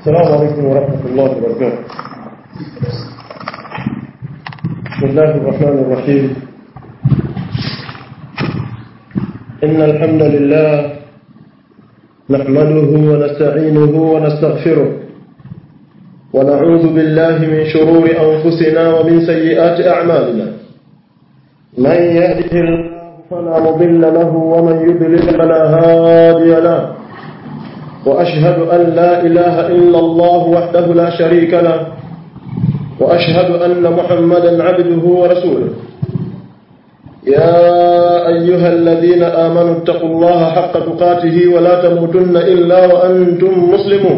السلام عليكم ورحمة الله وبركاته بسم الله الرحمن الرحيم إن الحمد لله نحمده ونستعينه ونستغفره ونعوذ بالله من شرور أنفسنا ومن سيئات أعمالنا من يهده الله فلا مضل له ومن يضلل فلا هادي له وأشهد أن لا إله إلا الله وحده لا شريك له وأشهد أن محمدا عبده ورسوله يا أيها الذين آمنوا اتقوا الله حق تقاته ولا تموتن إلا وأنتم مسلمون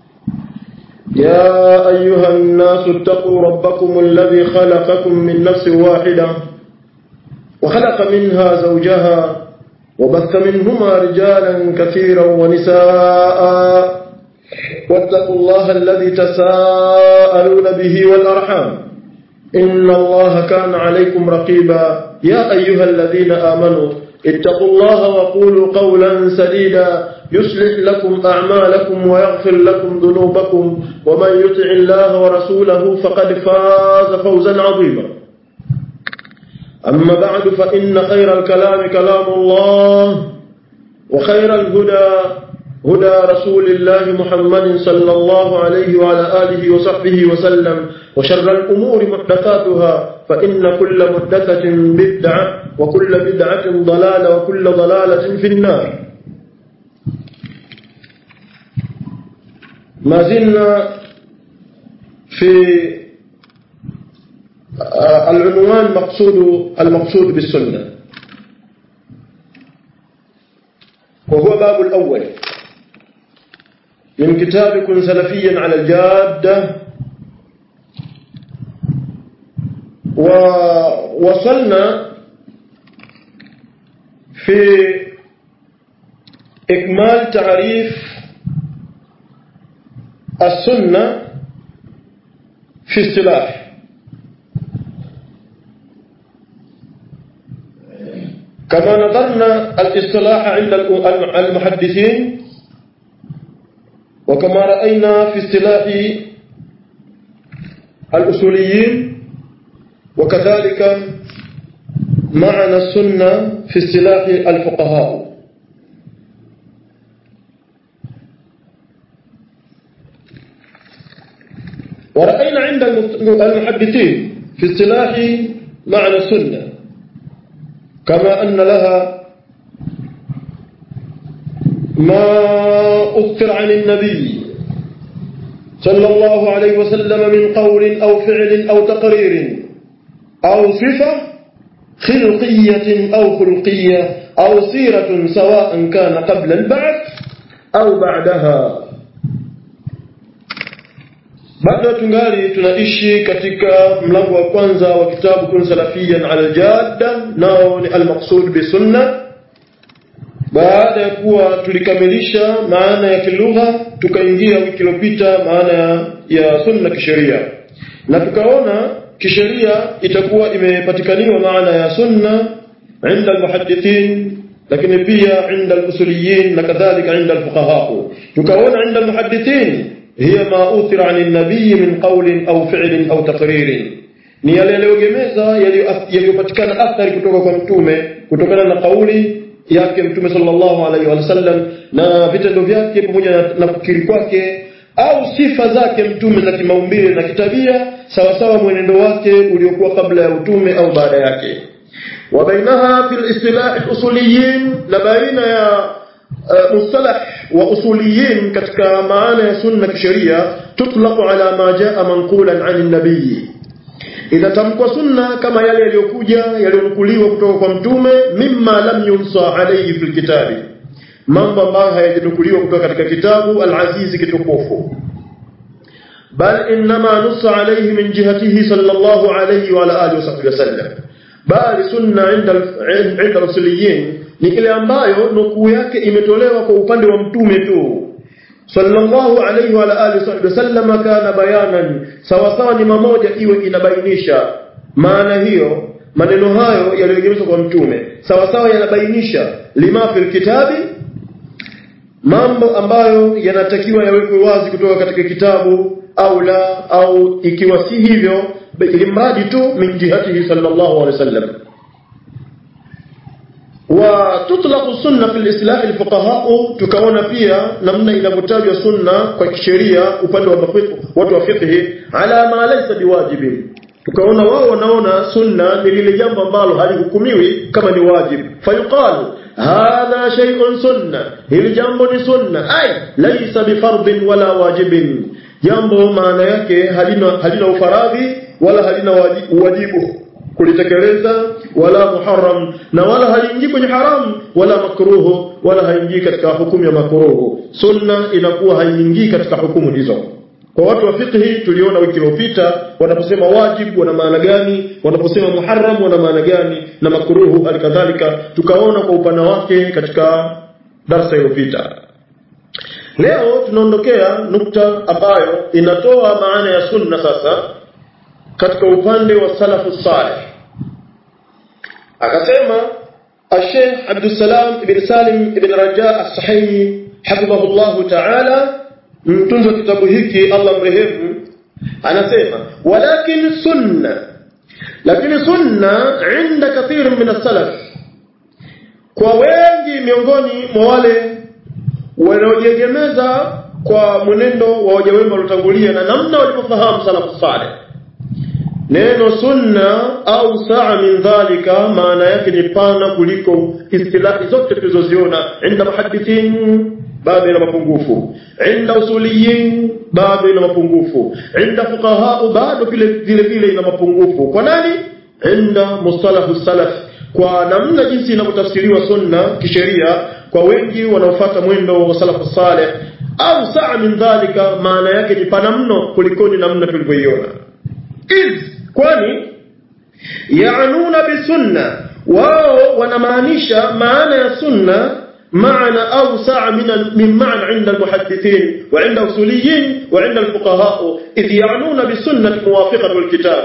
يا أيها الناس اتقوا ربكم الذي خلقكم من نفس واحدة وخلق منها زوجها وبث منهما رجالا كثيرا ونساء واتقوا الله الذي تساءلون به والأرحام إن الله كان عليكم رقيبا يا أيها الذين آمنوا اتقوا الله وقولوا قولا سديدا يصلح لكم أعمالكم ويغفر لكم ذنوبكم ومن يطع الله ورسوله فقد فاز فوزا عظيما أما بعد فإن خير الكلام كلام الله وخير الهدى هدى رسول الله محمد صلى الله عليه وعلى آله وصحبه وسلم وشر الأمور محدثاتها فإن كل محدثة بدعة وكل بدعة ضلالة وكل ضلالة في النار ما زلنا في العنوان مقصود المقصود بالسنة وهو باب الأول من كتاب كن سلفيا على الجادة ووصلنا في إكمال تعريف السنة في اصطلاح كما نظرنا الاصطلاح عند المحدثين وكما رأينا في اصطلاح الأصوليين وكذلك معنى السنة في اصطلاح الفقهاء ورأينا عند المحدثين في اصطلاح معنى السنة كما أن لها ما أذكر عن النبي صلى الله عليه وسلم من قول أو فعل أو تقرير أو صفة خلقية أو خلقية أو سيرة سواء كان قبل البعث أو بعدها bado tungali tunaishi katika mlango wa kwanza wa kitabu kun salafiyan ala aljadda nao ni almaqsud bisunna baada ya kuwa tulikamilisha maana ya kilugha tukaingia wiki iliyopita maana ya, ya sunna kisheria na tukaona kisheria itakuwa imepatikaniwa maana ya sunna inda almuhaddithin lakini pia inda alusuliyin na kadhalika inda alfuqaha tukaona inda almuhaddithin hiya ma uthira an nabii min qawlin au fi'lin au taqririn ni yale yaliyogemeza yaliyopatikana athari kutoka kwa mtume kutokana na kauli yake mtume sallallahu alaihi wasallam na vitendo vyake pamoja na, na kukiri kwake au sifa zake mtume za kimaumbile na kitabia sawasawa mwenendo wake uliokuwa kabla ya utume au baada yake وبينها في الاصطلاح الاصوليين لبين يا مصطلح واصوليين katika maana ya sunna kisheria tutlaqu ala ma jaa manqulan an an-nabiy inatamkwa sunna kama yale yaliyokuja yaliyonukuliwa kutoka kwa mtume mimma lam yunsa alayhi fil kitabi mambo ambayo hayajanukuliwa kutoka katika kitabu al-aziz kitukufu bal inma nussa alayhi min jihatihi sallallahu alayhi wa ala alihi wasallam bali sunna inda inda rasuliyin ni ile ambayo nukuu yake imetolewa kwa upande wa mtume tu sallallahu alayhi wa alihi wasallam kana bayanan sawa sawa ni mamoja iwe inabainisha maana hiyo maneno hayo yaliyogemezwa kwa mtume sawa sawa yanabainisha lima fil kitabi mambo ambayo yanatakiwa yawekwe wazi kutoka katika kitabu au la au ikiwa si hivyo ili mradi tu min jihatihi sallallahu alaihi wasallam wa tutlaqu sunna fil islah al fuqaha tukaona pia namna inavyotajwa sunna kwa kisheria upande wa watu wa fiqh ala ma laysa biwajibin tukaona wao wanaona sunna ni lile jambo ambalo halihukumiwi kama ni wajib fayuqalu hadha shay'un sunna hili jambo ni sunna ay laysa bifardin wala wajibin jambo maana yake halina halina ufaradhi wala halina wajibu kulitekeleza wala muharram na wala haingii kwenye haram wala makruhu wala haingii katika hukumu ya makruhu sunna inakuwa haingii katika hukumu hizo kwa watu wa fiqhi tuliona wiki iliyopita wanaposema wajib wana maana gani wanaposema muharram wana maana gani na makruhu halikadhalika tukaona kwa upana wake katika darasa iliyopita leo tunaondokea nukta ambayo inatoa maana ya sunna sasa katika upande wa salafu salih akasema الشيخ عبد السلام بن سالم بن رجاء الصحيحي حفظه الله تعالى mtunzi wa kitabu hiki Allah mrehemu anasema walakin sunna lakini sunna inda kathir min as-salaf kwa wengi miongoni mwa wale wanaojiegemeza kwa mwenendo wa waja wema waliotangulia na namna walivyofahamu salafu saleh neno sunna au saa min dhalika maana yake ni pana kuliko istilahi zote tulizoziona inda muhaddithin bado ina mapungufu inda usuliyin bado ina mapungufu inda fuqaha bado vile vile vile ina mapungufu kwa nani inda mustalahu salaf kwa namna jinsi inavyotafsiriwa sunna kisheria kwa wengi wanaofuata mwendo wa salafu saleh au saa min dhalika maana yake ni pana mno kulikoni namna tulivyoiona iz kwani yaanuna bisunna wao wanamaanisha maana ya sunna معنى أوسع من من معنى عند المحدثين وعند الأصوليين وعند الفقهاء إذ يعنون بالسنة موافقة الكتاب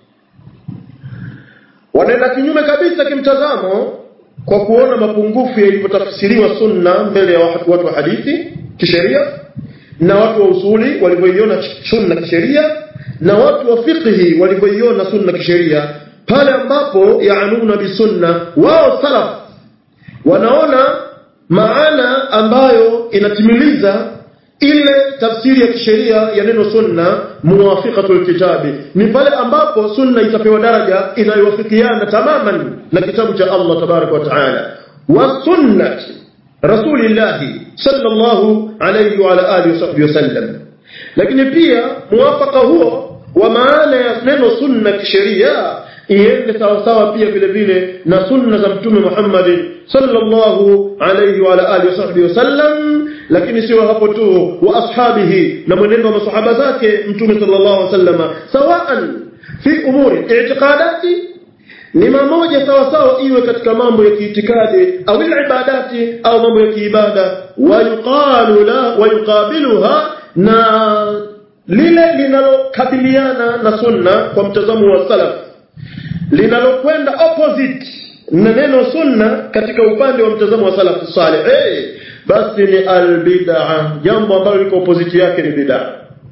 wanaenda kinyume kabisa kimtazamo kwa kuona mapungufu yalipotafsiriwa sunna mbele ya watu wa hadithi kisheria na watu wa usuli walivyoiona sunna kisheria na watu wa fiqhi walivyoiona sunna kisheria pale ambapo yaanuna bisunna wao salaf wanaona maana ambayo inatimiliza ile tafsiri ya kisheria ya neno sunna muwafiqatul kitabi ni pale ambapo sunna itapewa daraja inayowafikiana tamaman na kitabu cha Allah tabarak wa taala wa sunnati rasulillahi sallallahu alayhi wa ala alihi wasallam lakini pia muwafaka huo wa maana ya neno sunna kisheria iende sawasawa pia vile vile na sunna za mtume Muhammad sallallahu alayhi wa ala alihi wasahbihi wasallam lakini sio hapo tu wa ashabihi na mwenendo wa masahaba zake mtume sallallahu alayhi wasallam sawaan fi umuri i'tiqadati ni mamoja sawasawa iwe katika mambo ya kiitikadi au ibadati au mambo ya kiibada wayuqalu la wayuqabiluha na lile linalokabiliana na sunna kwa mtazamo wa salaf linalokwenda opposite na neno sunna katika upande wa mtazamo wa salafu salih hey, basi ni albid'a jambo ambalo liko opposite yake ni bid'a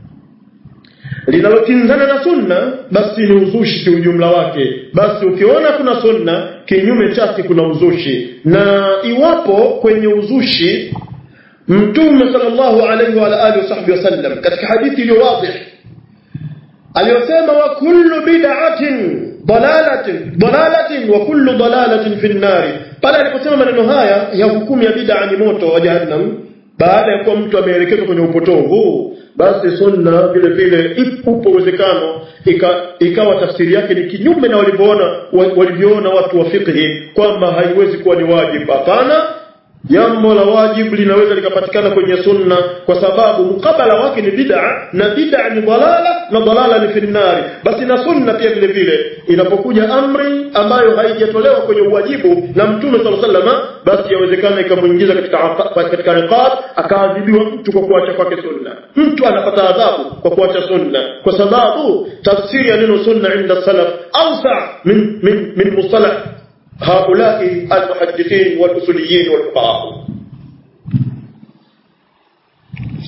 linalokinzana na sunna basi ni uzushi kiujumla wake basi ukiona kuna sunna kinyume chake kuna uzushi na iwapo kwenye uzushi mtume sallallahu alaihi wa alihi wasallam katika hadithi iliyo wazi aliyosema wa kullu bid'atin dalalatin dalalatin wa kullu dalalatin fi nnari pale aliposema maneno haya ya hukumu ya bid'a ni moto wa jahannam baada ya kuwa mtu ameelekezwa kwenye upotovu basi sunna vile vile upo uwezekano ika, ikawa tafsiri yake ni kinyume na walivyoona walivyoona watu wa fiqhi kwamba haiwezi kuwa ni wajibu hapana jambo la wajibu linaweza likapatikana kwenye sunna kwa sababu mkabala wake ni bid'a na bid'a ni dalala na dalala ni finnari basi na sunna pia vile vile inapokuja amri ambayo haijatolewa kwenye uwajibu na mtume sallallahu alaihi wasallam basi yawezekana ikamuingiza katika katika niqab akaadhibiwa mtu kwa kuacha kwake sunna mtu anapata adhabu kwa kuacha sunna kwa sababu tafsiri ya neno sunna inda salaf awsa min min min mustalah هؤلاء المحدثين والأصوليين والفقهاء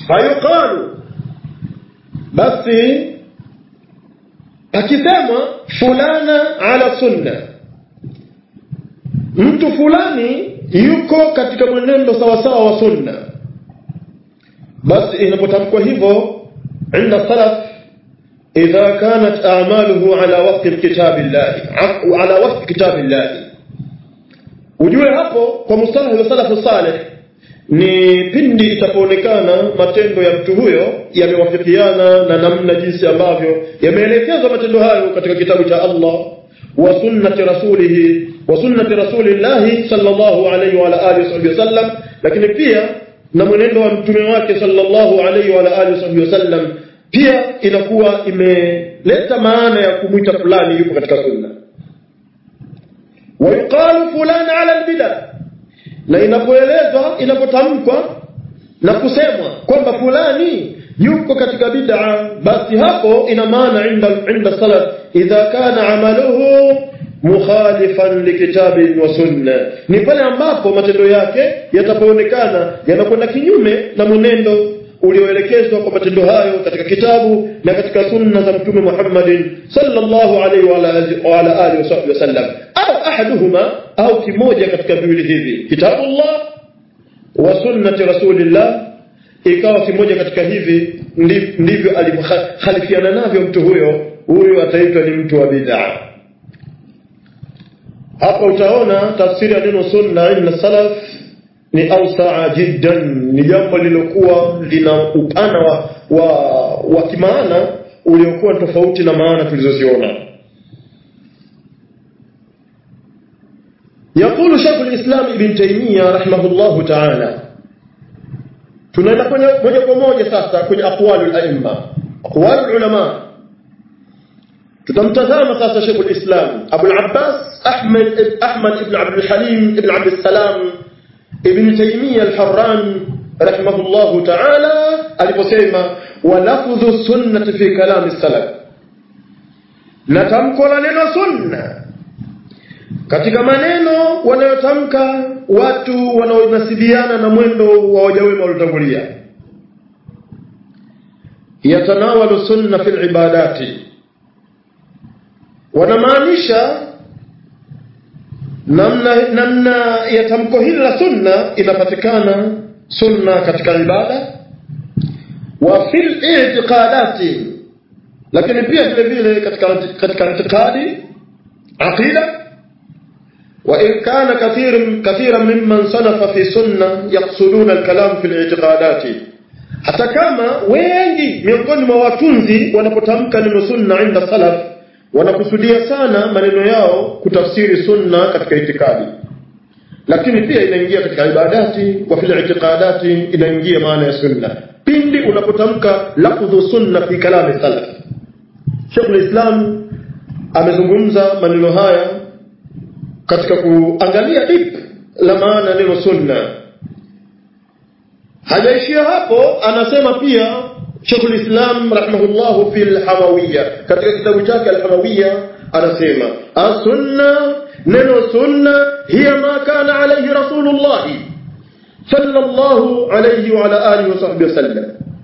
fayuqalu basi akisema fulana ala sunna mtu fulani yuko katika mwenendo sawasawa wa sunna basi inapotamkwa hivyo inda salaf idha kanat a'maluhu ala wafqi kitabillahi ala wafqi kitabillahi ujue hapo kwa mustalah wa salafu salih ni pindi itapoonekana matendo ya mtu huyo yamewafikiana na namna jinsi ambavyo yameelekezwa matendo hayo katika kitabu cha Allah wa sunnati rasulihi wa sunnati rasulillahi sallallahu alayhi wa alihi wasallam lakini pia na mwenendo wa mtume wake sallallahu alayhi wa alihi wasallam pia inakuwa imeleta maana ya kumwita fulani yuko katika sunna ويقال فلان على البدع na inapoelezwa inapotamkwa na kusemwa kwamba fulani yuko katika bid'a basi hapo ina maana inda inda salaf idha kana amaluhu mukhalifan likitabi wa sunna ni pale ambapo matendo yake yatapoonekana yanakwenda kinyume na mwenendo ulioelekezwa kwa matendo hayo katika kitabu na katika sunna za mtume Muhammadin sallallahu alaihi wa ala alihi wasallam au ahaduhuma au kimoja katika viwili hivi kitabullah wa sunnati rasulillah ikawa kimoja katika hivi ndivyo alimkhalifiana navyo mtu huyo huyo ataitwa ni mtu wa bid'a hapa utaona tafsiri ya neno sunna inna salaf ni ausaa jiddan ni jambo lilokuwa lina upana wa, wa, wa kimaana uliokuwa tofauti na maana tulizoziona يقول شيخ الإسلام ابن تيمية رحمه الله تعالى tunaenda kwenye moja kwa moja sasa kwenye aqwalul aimma aqwalul ulama tutamtazama sasa Sheikh al-Islam Abu al-Abbas Ahmad Ahmad ibn Abd al-Halim ibn Abd al-Salam ibn Taymiyyah al-Harran rahimahullah ta'ala aliposema wa lafdhu sunnati fi kalam as-salaf na tamko la neno sunna katika maneno wanayotamka watu wanaonasibiana na mwendo wa wajawema waliotangulia yatanawalu sunna fil ibadati wanamaanisha namna namna ya tamko hili la sunna inapatikana sunna katika ibada wa fil i'tiqadati lakini pia vile vile katika katika itikadi aqida وإن كان كثير كثيرا ممن صنف في سنة يقصدون الكلام في الاعتقادات hata kama wengi miongoni mwa watunzi wanapotamka neno sunna inda salaf wanakusudia sana maneno yao kutafsiri sunna katika itikadi lakini pia inaingia katika ibadati wa fil itiqadati inaingia maana ya sunna pindi unapotamka lafdhu sunna fi kalami salaf Sheikh al-Islam amezungumza maneno haya katika kuangalia deep la maana neno sunna hajaishia hapo anasema pia Sheikhul Islam rahimahullah fi al-Hamawiyya katika kitabu chake al-Hamawiyya anasema as-sunna neno sunna hiya ma kana alayhi rasulullah sallallahu alayhi wa ala alihi wa sahbihi wasallam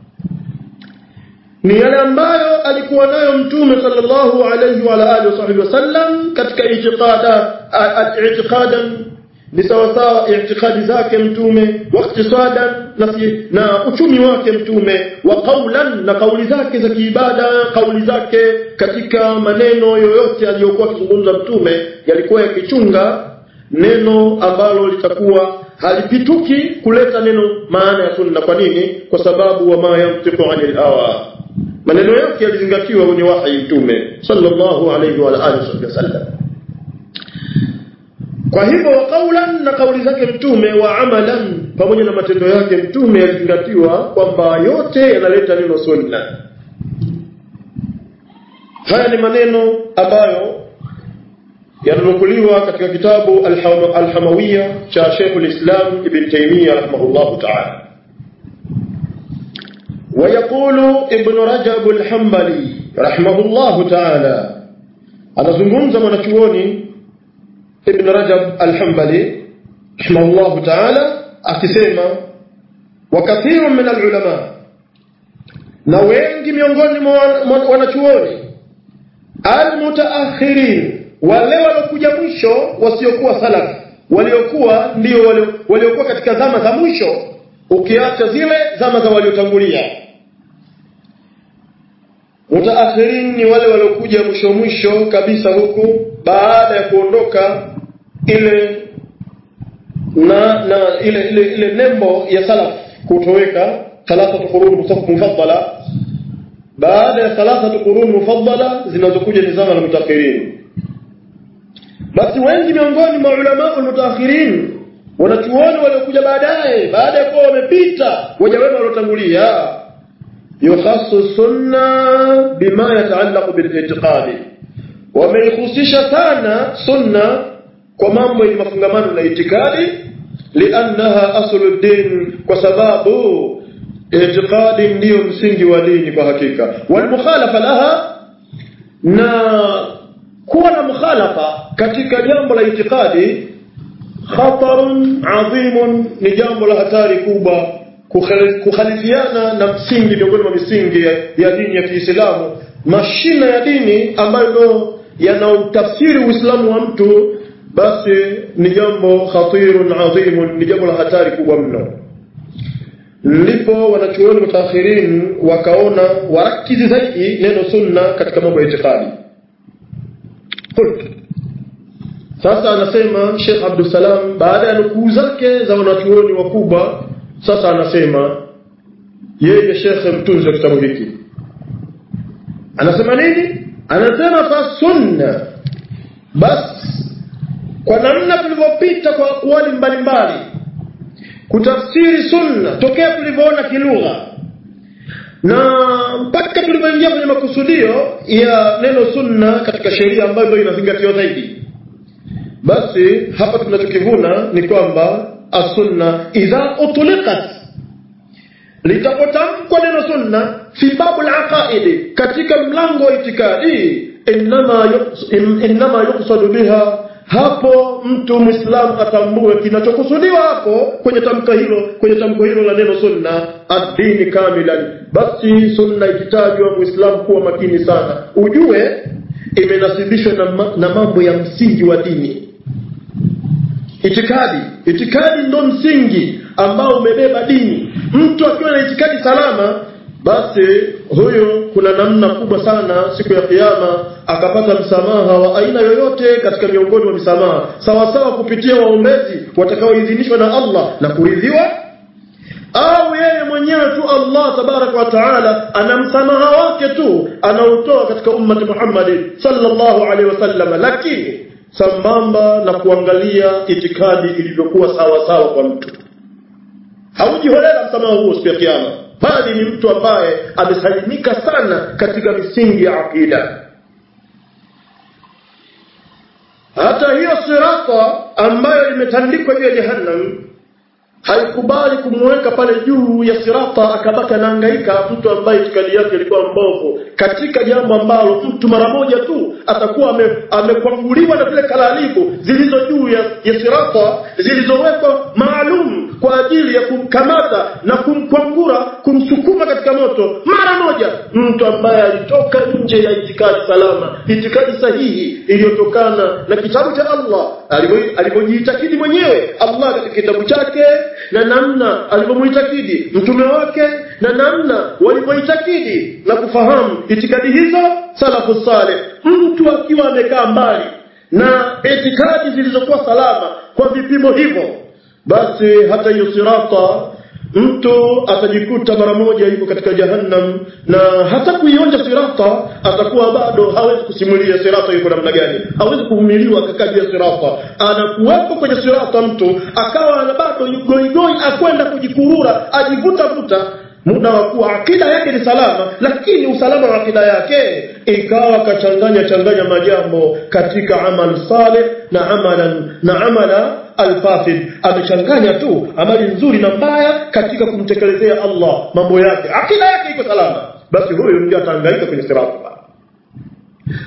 ni yale ambayo alikuwa nayo mtume sallallahu alayhi wa alihi wasahbihi wasallam katika itiqada itiqadan ni sawa sawa itikadi zake mtume wa iktisadan na, na uchumi wake mtume wa qaulan na kauli zake za kiibada kauli zake katika maneno yoyote aliyokuwa akizungumza mtume yalikuwa yakichunga neno ambalo litakuwa halipituki kuleta neno maana ya sunna kwa nini kwa sababu wa ma yantiqu anil hawa maneno yake yalizingatiwa kwenye wahi mtume sallallahu alayhi wa alihi wasallam kwa hivyo wa qaulan na kauli zake mtume wa amalan pamoja na matendo yake mtume yalizingatiwa kwamba yote yanaleta neno sunna haya ni maneno ambayo yananukuliwa katika kitabu Al-Hamawiyya cha Sheikh al-Islam Ibn Taymiyyah rahimahullah ta'ala ويقول ابن رجب الحنبلي رحمه الله تعالى anazungumza mwanachuoni ibn rajab alhambali rahimahullahu taala akisema wa kathiru min alulama na wengi miongoni mwa wanachuoni almutaakhirin wale waliokuja mwisho wasiokuwa salafi waliokuwa ndio waliokuwa katika zama za mwisho ukiacha zile zama za waliotangulia mutaakhirin ni wale waliokuja mwisho mwisho kabisa huku baada ya kuondoka ile na na ile ile, ile nembo ya salaf kutoweka thalathatu qurun mufaddala baada ya thalathatu qurun mufaddala zinazokuja ni zama la mutakhirin basi wengi miongoni mwa ulama almutaakhirin wanachuoni waliokuja baadaye baada ya kuwa wamepita waja wema waliotangulia yukhasu sunna bima yataallaqu bilitiqadi wameihusisha sana sunna kwa mambo yenye mafungamano na itikadi liannaha aslu din kwa sababu itiqadi ndiyo msingi wa dini kwa hakika walmukhalafa laha na kuwa na mukhalafa katika jambo la itikadi khatarun adhimun ni jambo la hatari kubwa kukhalifiana na msingi miongoni mwa misingi ya, ya dini ya Kiislamu mashina ya dini ambayo ndio yanautafsiri Uislamu wa mtu basi ni jambo khatirun adhimun ni jambo la hatari kubwa mno ndipo wanachuoni mutaakhirin wakaona warakizi zaidi neno sunna katika mambo ya itikadi sasa anasema Sheikh Abdussalam baada ya nukuu zake za wanachuoni wakubwa sasa anasema yeye Sheikh mtunzi wa kitabu hiki anasema nini anasema fa sunna basi kwa namna tulivyopita kwa akwali mbalimbali kutafsiri sunna tokea tulivyoona kilugha na mpaka tulivyoingia kwenye makusudio ya neno sunna katika sheria ambayo ndio inazingatiwa zaidi basi hapa tunachokivuna ni kwamba asunna idha utliqat litapotamkwa neno sunna fi babu laqaidi katika mlango wa itikadi innama yuqsadu biha hapo mtu mwislamu atambue kinachokusudiwa hapo kwenye tamko hilo kwenye tamko hilo la neno sunna addini kamilan basi sunna ikitajwa mwislamu kuwa makini sana ujue imenasibishwa na, ma, na mambo ya msingi wa dini itikadi itikadi ndo msingi ambao umebeba dini mtu akiwa na itikadi salama basi huyo kuna namna kubwa sana siku ya kiyama akapata msamaha wa aina yoyote katika miongoni mwa misamaha sawasawa kupitia waombezi watakaoidhinishwa na Allah na kuridhiwa au yeye mwenyewe tu Allah tabaraka wa taala ana msamaha wake tu anaotoa katika ummati Muhammad sallallahu alaihi wasallam lakini sambamba na kuangalia itikadi ilivyokuwa sawa sawa kwa mtu haujiholela msamaha huo siku ya kiyama bali ni mtu ambaye amesalimika sana katika misingi ya akida hata hiyo sirata ambayo imetandikwa juu ya jahannam haikubali kumweka pale juu ya sirata akabaki anahangaika mtu ambaye itikadi yake ilikuwa mbovu katika jambo ambalo mtu mara moja tu atakuwa amekwanguliwa na zile kalalibu zilizo juu ya, ya sirata zilizowekwa maalum kwa ajili ya kumkamata na kumkwangura kumsukuma katika moto mara moja mtu ambaye alitoka nje ya itikadi salama itikadi sahihi iliyotokana na kitabu cha Allah alivyojiitakidi mwenyewe Allah katika kitabu chake na namna alivyomuitakidi mtume wake na namna walivyoitakidi na kufahamu itikadi hizo salafu saleh mtu akiwa amekaa mbali na itikadi zilizokuwa salama kwa vipimo hivyo basi hata hiyo sirata mtu atajikuta mara moja yuko katika jahannam na hata kuionja sirata atakuwa bado hawezi kusimulia sirata yuko namna gani hawezi kuvumiliwa akakabia sirata anakuwepo kwenye sirata mtu akawa na bado goigoi akwenda kujikurura ajivuta vuta muda wa kuwa akida yake ni salama lakini usalama wa akida yake ikawa kachanganya changanya majambo katika amal saleh na amalan na amala alfasid amechanganya tu amali nzuri na mbaya katika kumtekelezea Allah mambo yake akida yake iko salama basi huyo ndio atahangaika kwenye sirata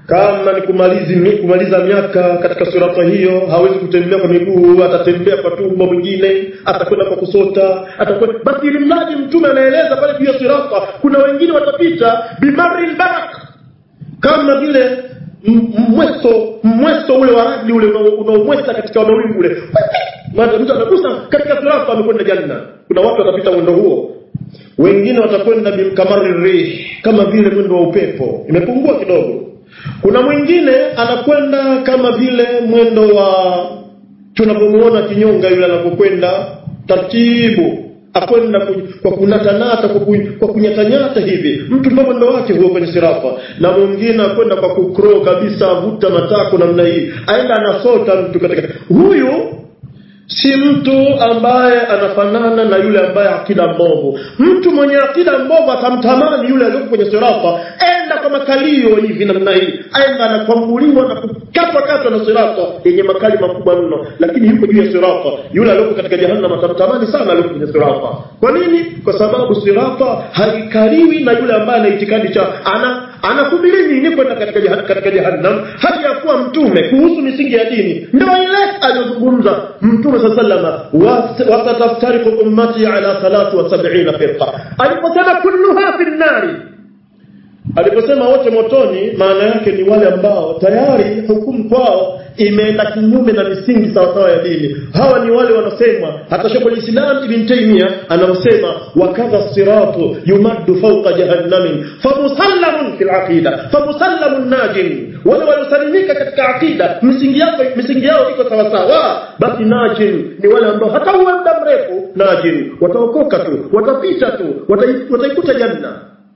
kama ni kumalizi, kumaliza miaka katika sirata hiyo hawezi kutembea kwa miguu atatembea kwa tumbo mwingine atakwenda kwa kusota atakwenda basi ili mradi mtume anaeleza pale juu ya sirata kuna wengine watapita bimari barak kama vile mweso mweso ule wa radi ule unaomwesa katika mawingu ule mtu anagusa katika sirata amekwenda janna kuna watu watapita mwendo huo wengine watakwenda bimkamari rih kama vile mwendo wa upepo imepungua kidogo kuna mwingine anakwenda kama vile mwendo wa tunapomuona kinyonga yule anapokwenda taratibu akwenda kwa kunatanata kwa, ku, kwa kunyatanyata hivi mtu ndio mwendo wake huo kwenye sirafa na mwingine akwenda kwa kukro kabisa avuta matako namna hii aenda anasota mtu katika huyu si mtu ambaye anafanana na yule ambaye akida mbovu mtu mwenye akida mbovu atamtamani yule aliyoko kwenye sirafa enda kwa makalio hivi namna hii aenda anakwambuliwa na kukatwa katwa na sirafa yenye makali makubwa mno lakini yuko juu ya sirafa yule aliyoko katika jahannam atamtamani sana aliyoko kwenye sirafa kwa nini kwa sababu sirafa haikariwi na yule ambaye ana itikadi cha ana anakubili nini kwenda katika jahannam, katika jahannam hali ya kuwa mtume kuhusu misingi ya dini ndio ile aliyozungumza mtume saa salama wasataftariku ummati ala 73 firqa aliposema kulluha fi nnari aliposema wote motoni maana yake ni wale ambao tayari hukumu kwao imeenda kinyume na misingi sawasawa ya dini hawa ni wale wanaosema hata shekhu lislam ibn taimia anaosema wakadha siratu yumaddu fauqa jahannamin famusallamun fi laqida famusallamun najin wale waliosalimika katika aqida misingi yao misingi yao iko sawasawa basi najin ni wale ambao hata uwe muda mrefu najin wataokoka tu watapita tu wataikuta janna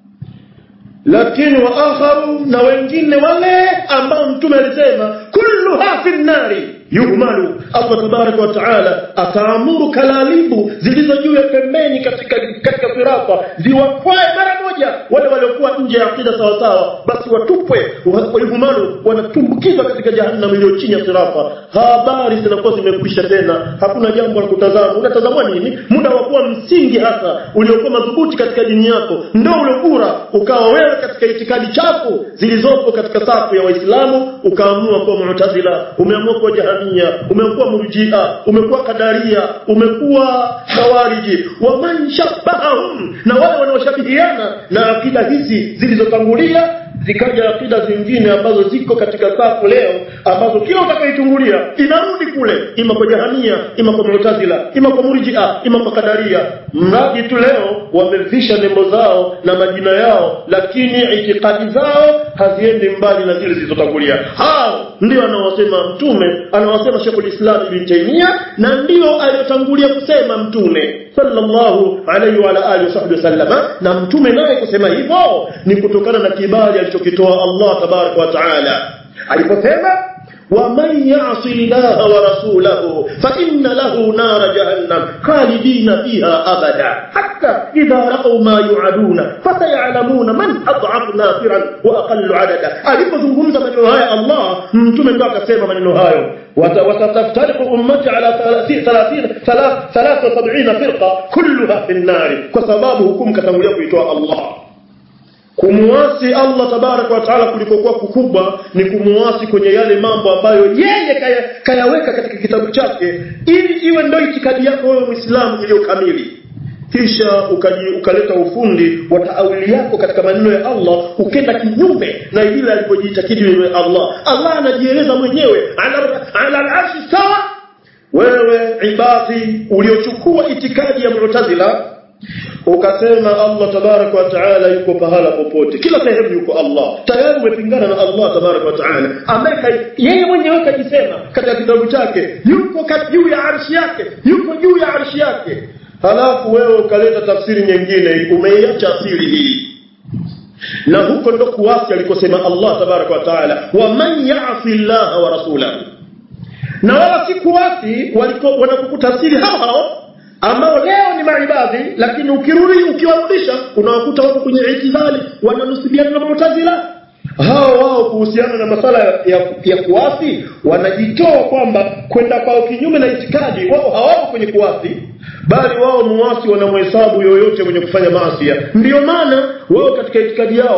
lakini waakharu na wengine wale ambao mtume alisema kulluha fi nnari yuhmalu allah tabaraka wa taala akaamuru kalalibu zilizo juu ya pembeni katika katika sirata ziwakwae mara moja wale waliokuwa nje ya akida sawasawa basi watupwe yuhmalu wanatumbukizwa katika jahannam iliyo chini ya sirata habari zinakuwa zimekwisha tena hakuna jambo la kutazama unatazamwa nini muda wa kuwa msingi hasa uliokuwa madhubuti katika dini yako ndo uliokura ukawa wewe katika itikadi chafu zilizopo katika safu ya waislamu ukaamua kuwa mu'tazila umeamua kuwa jahamia umekuwa murjia umekuwa kadaria umekuwa khawariji wa man shabbahahum na wale wanaoshabihiana na akida hizi zilizotangulia zikaja akida zingine ambazo ziko katika safu leo ambazo kila utakaitungulia inarudi kule ima kwa jahamia ima kwa mu'tazila ima kwa murjia ima kwa kadaria mradi tu leo wamevisha nembo zao na majina yao lakini itikadi zao haziendi mbali na zile zilizotangulia hao ndio anaosema mtume anawasema Sheikhul Islam Ibn Taymiyyah na ndio aliyotangulia kusema mtume sallallahu alayhi wa ala alihi wasallama na mtume naye kusema hivyo ni kutokana na kibali alichokitoa Allah tabaraka wa taala aliposema ومن يعص الله ورسوله فإن له نار جهنم خالدين فيها أبدا حتى إذا رأوا ما يوعدون فسيعلمون من أضعف ناصرا وأقل عددا alipozungumza maneno haya Allah mtume ndo akasema maneno hayo وستفترق أمتي على 73 فرقة كلها في النار kwa sababu hukumu katangulia kuitoa Allah kumuasi Allah tabaraka wa taala kulikokuwa kukubwa ni kumuasi kwenye yale mambo ambayo yeye kaya, kayaweka katika kitabu chake ili iwe ndio itikadi yako wewe Muislamu iliyo kamili kisha ukaji, ukaleta ufundi wa taawili yako katika maneno ya Allah ukenda kinyume na ile alivyojiitakidi wewe Allah Allah anajieleza mwenyewe ala ala al-arshi sawa wewe ibadi uliochukua itikadi ya Mu'tazila ukasema Allah tabaraka wa taala yuko pahala popote kila sehemu yuko Allah tayari umepingana na Allah tabaraka wa taala ambaye yeye mwenyewe kajisema katika kitabu chake yuko juu ya arshi yake yuko juu ya arshi yake halafu wewe ukaleta tafsiri nyingine umeiacha asili hii na huko ndo kuasi alikosema Allah tabaraka wa taala wa man ya'si Allah wa rasulahu na wala si kuasi wanakukutafsiri hao hao ambao leo ni maibadhi lakini ukirudi ukiwarudisha unawakuta wako kwenye itidhali wananusibiana na Mu'tazila hao wao kuhusiana na masala ya, ya kuasi wanajitoa kwamba kwenda kwao kinyume na itikadi wao hawako kwenye kuasi bali wao muasi wanamhesabu yoyote mwenye kufanya maasi ndiyo maana wao katika itikadi yao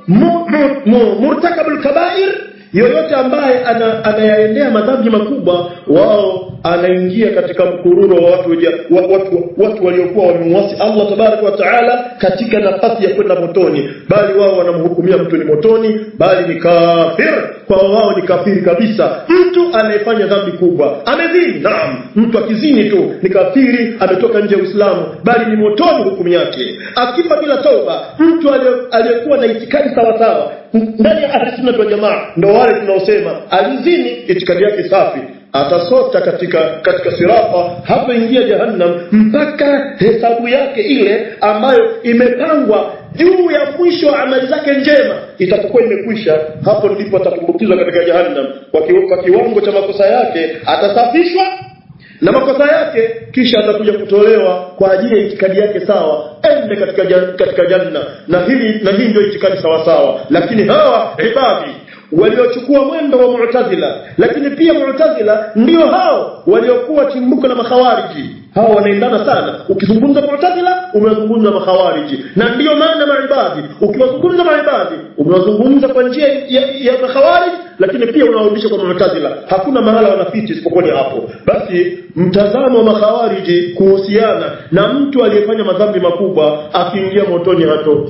mu, mu, mu, murtakabul kabair yoyote ambaye ana, anayaendea madhambi makubwa wao anaingia katika mkururo wa watu, wa, watu, watu waliokuwa wamemwasi Allah tabaraka wa taala katika nafasi ya kwenda motoni bali wao wanamhukumia mtu ni motoni bali ni kafir kwa wao ni kafiri kabisa mtu anayefanya dhambi kubwa amezini naam mtu akizini tu ni kafiri ametoka nje ya Uislamu bali ni motoni hukumu yake akifa bila tauba mtu aliyekuwa na itikadi sawasawa ndani ya ahli sunna wal jamaa ndo wale tunaosema alizini itikadi yake safi atasota katika katika sirata hapo ingia jahannam mpaka hesabu yake ile ambayo imepangwa juu ya mwisho wa amali zake njema itapokuwa imekwisha hapo ndipo atatumbukizwa katika jahannam kwa, ki, kwa kiwango cha makosa yake atasafishwa na makosa yake kisha atakuja kutolewa kwa ajili ya itikadi yake sawa ende katika jan, katika janna na hili na hii ndio itikadi sawa sawa lakini hawa ibadi waliochukua mwendo wa Mu'tazila lakini pia Mu'tazila ndio hao waliokuwa chimbuko la makhawariji hao wanaendana sana ukizungumza Mu'tazila umezungumza makhawariji na ndiyo maana maibadi ukiwazungumza maibadi umewazungumza kwa njia ya, ya makhawariji lakini pia unawarudisha kwa Mu'tazila hakuna mahala wanafiti isipokuwa ni hapo basi mtazamo wa makhawariji kuhusiana na mtu aliyefanya madhambi makubwa akiingia motoni hatoki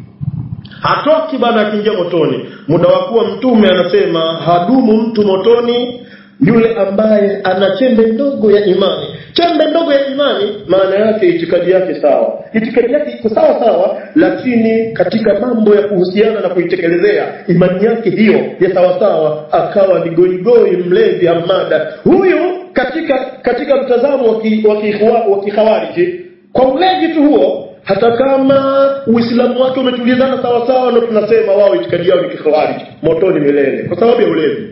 hatoki bana akiingia motoni muda wa kuwa mtume anasema hadumu mtu motoni yule ambaye ana chembe ndogo ya imani chembe ndogo ya imani maana yake itikadi yake sawa itikadi yake iko sawa sawa lakini katika mambo ya kuhusiana na kuitekelezea imani yake hiyo ya sawa sawa akawa ni goigoi mlevi amada huyu katika katika mtazamo wa kikhawariji kwa ulevi tu huo hata kama uislamu wake umetulizana sawa sawa ndo tunasema wao itikadi yao ni kikhawariji motoni milele kwa sababu ya ulevi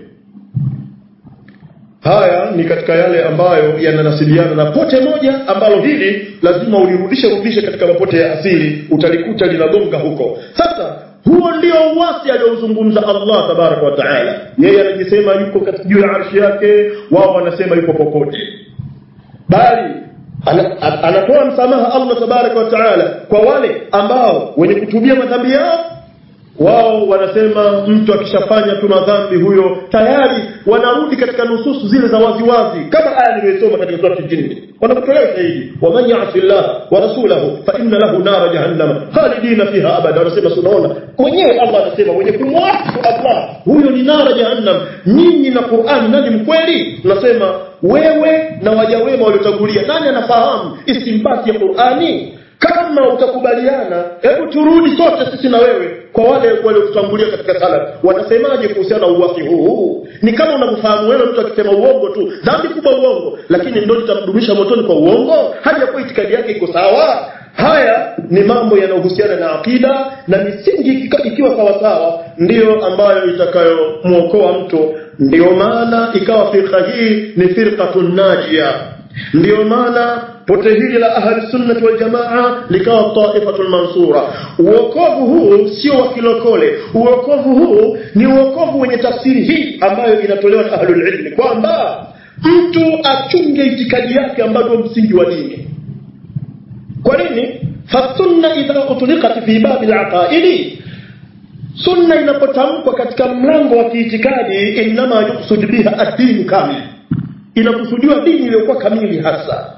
haya ni katika yale ambayo yananasibiana na pote moja ambalo hili lazima ulirudishe rudishe katika mapote ya asili utalikuta linagonga huko sasa huo ndio uwasi aliozungumza Allah tabaraka wa taala yeye anajisema yuko katika juu ya arshi yake wao wanasema yuko popote bali anatoa msamaha Allah tabaraka wa taala kwa wale ambao wenye kutubia madhambi yao wao wanasema mtu akishafanya tu madhambi huyo tayari wanarudi katika nususu zile za waziwazi kama aya niliyosoma katika sura al-jinn wanakutolea ushahidi wa man ya'si Allah wa rasulahu fa inna lahu nara jahannam khalidina fiha abada wanasema tunaona mwenyewe Allah anasema mwenye kumwasi Allah huyo ni nara jahannam nyinyi na Qur'an nani mkweli tunasema wewe na waja wema waliotangulia nani anafahamu istimbati ya Qur'ani kama utakubaliana hebu turudi sote sisi na wewe kwa wale waliotutangulia katika salaf wanasemaje kuhusiana na uwasi huu ni kama unamfahamu wewe mtu akisema uongo tu dhambi kubwa uongo lakini ndio litamdumisha motoni kwa uongo hadi hapo itikadi yake iko sawa haya ni mambo yanayohusiana na akida na misingi ikiwa sawa sawa ndiyo ambayo itakayomwokoa mtu ndiyo maana ikawa firqa hii ni firqatun najia ndiyo maana pote hili la ahli sunnah wal jamaa likawa taifatul mansura uokovu huu sio wa kilokole uokovu huu ni uokovu wenye tafsiri hii ambayo inatolewa na ahlul ilmi kwamba mtu achunge itikadi yake ambayo ndio msingi wa dini kwa nini fasunna idha utliqat fi babi al-aqaidi sunna inapotamkwa katika mlango wa kiitikadi inma yuqsad biha ad-din kamil inakusudiwa dini iliyokuwa kamili hasa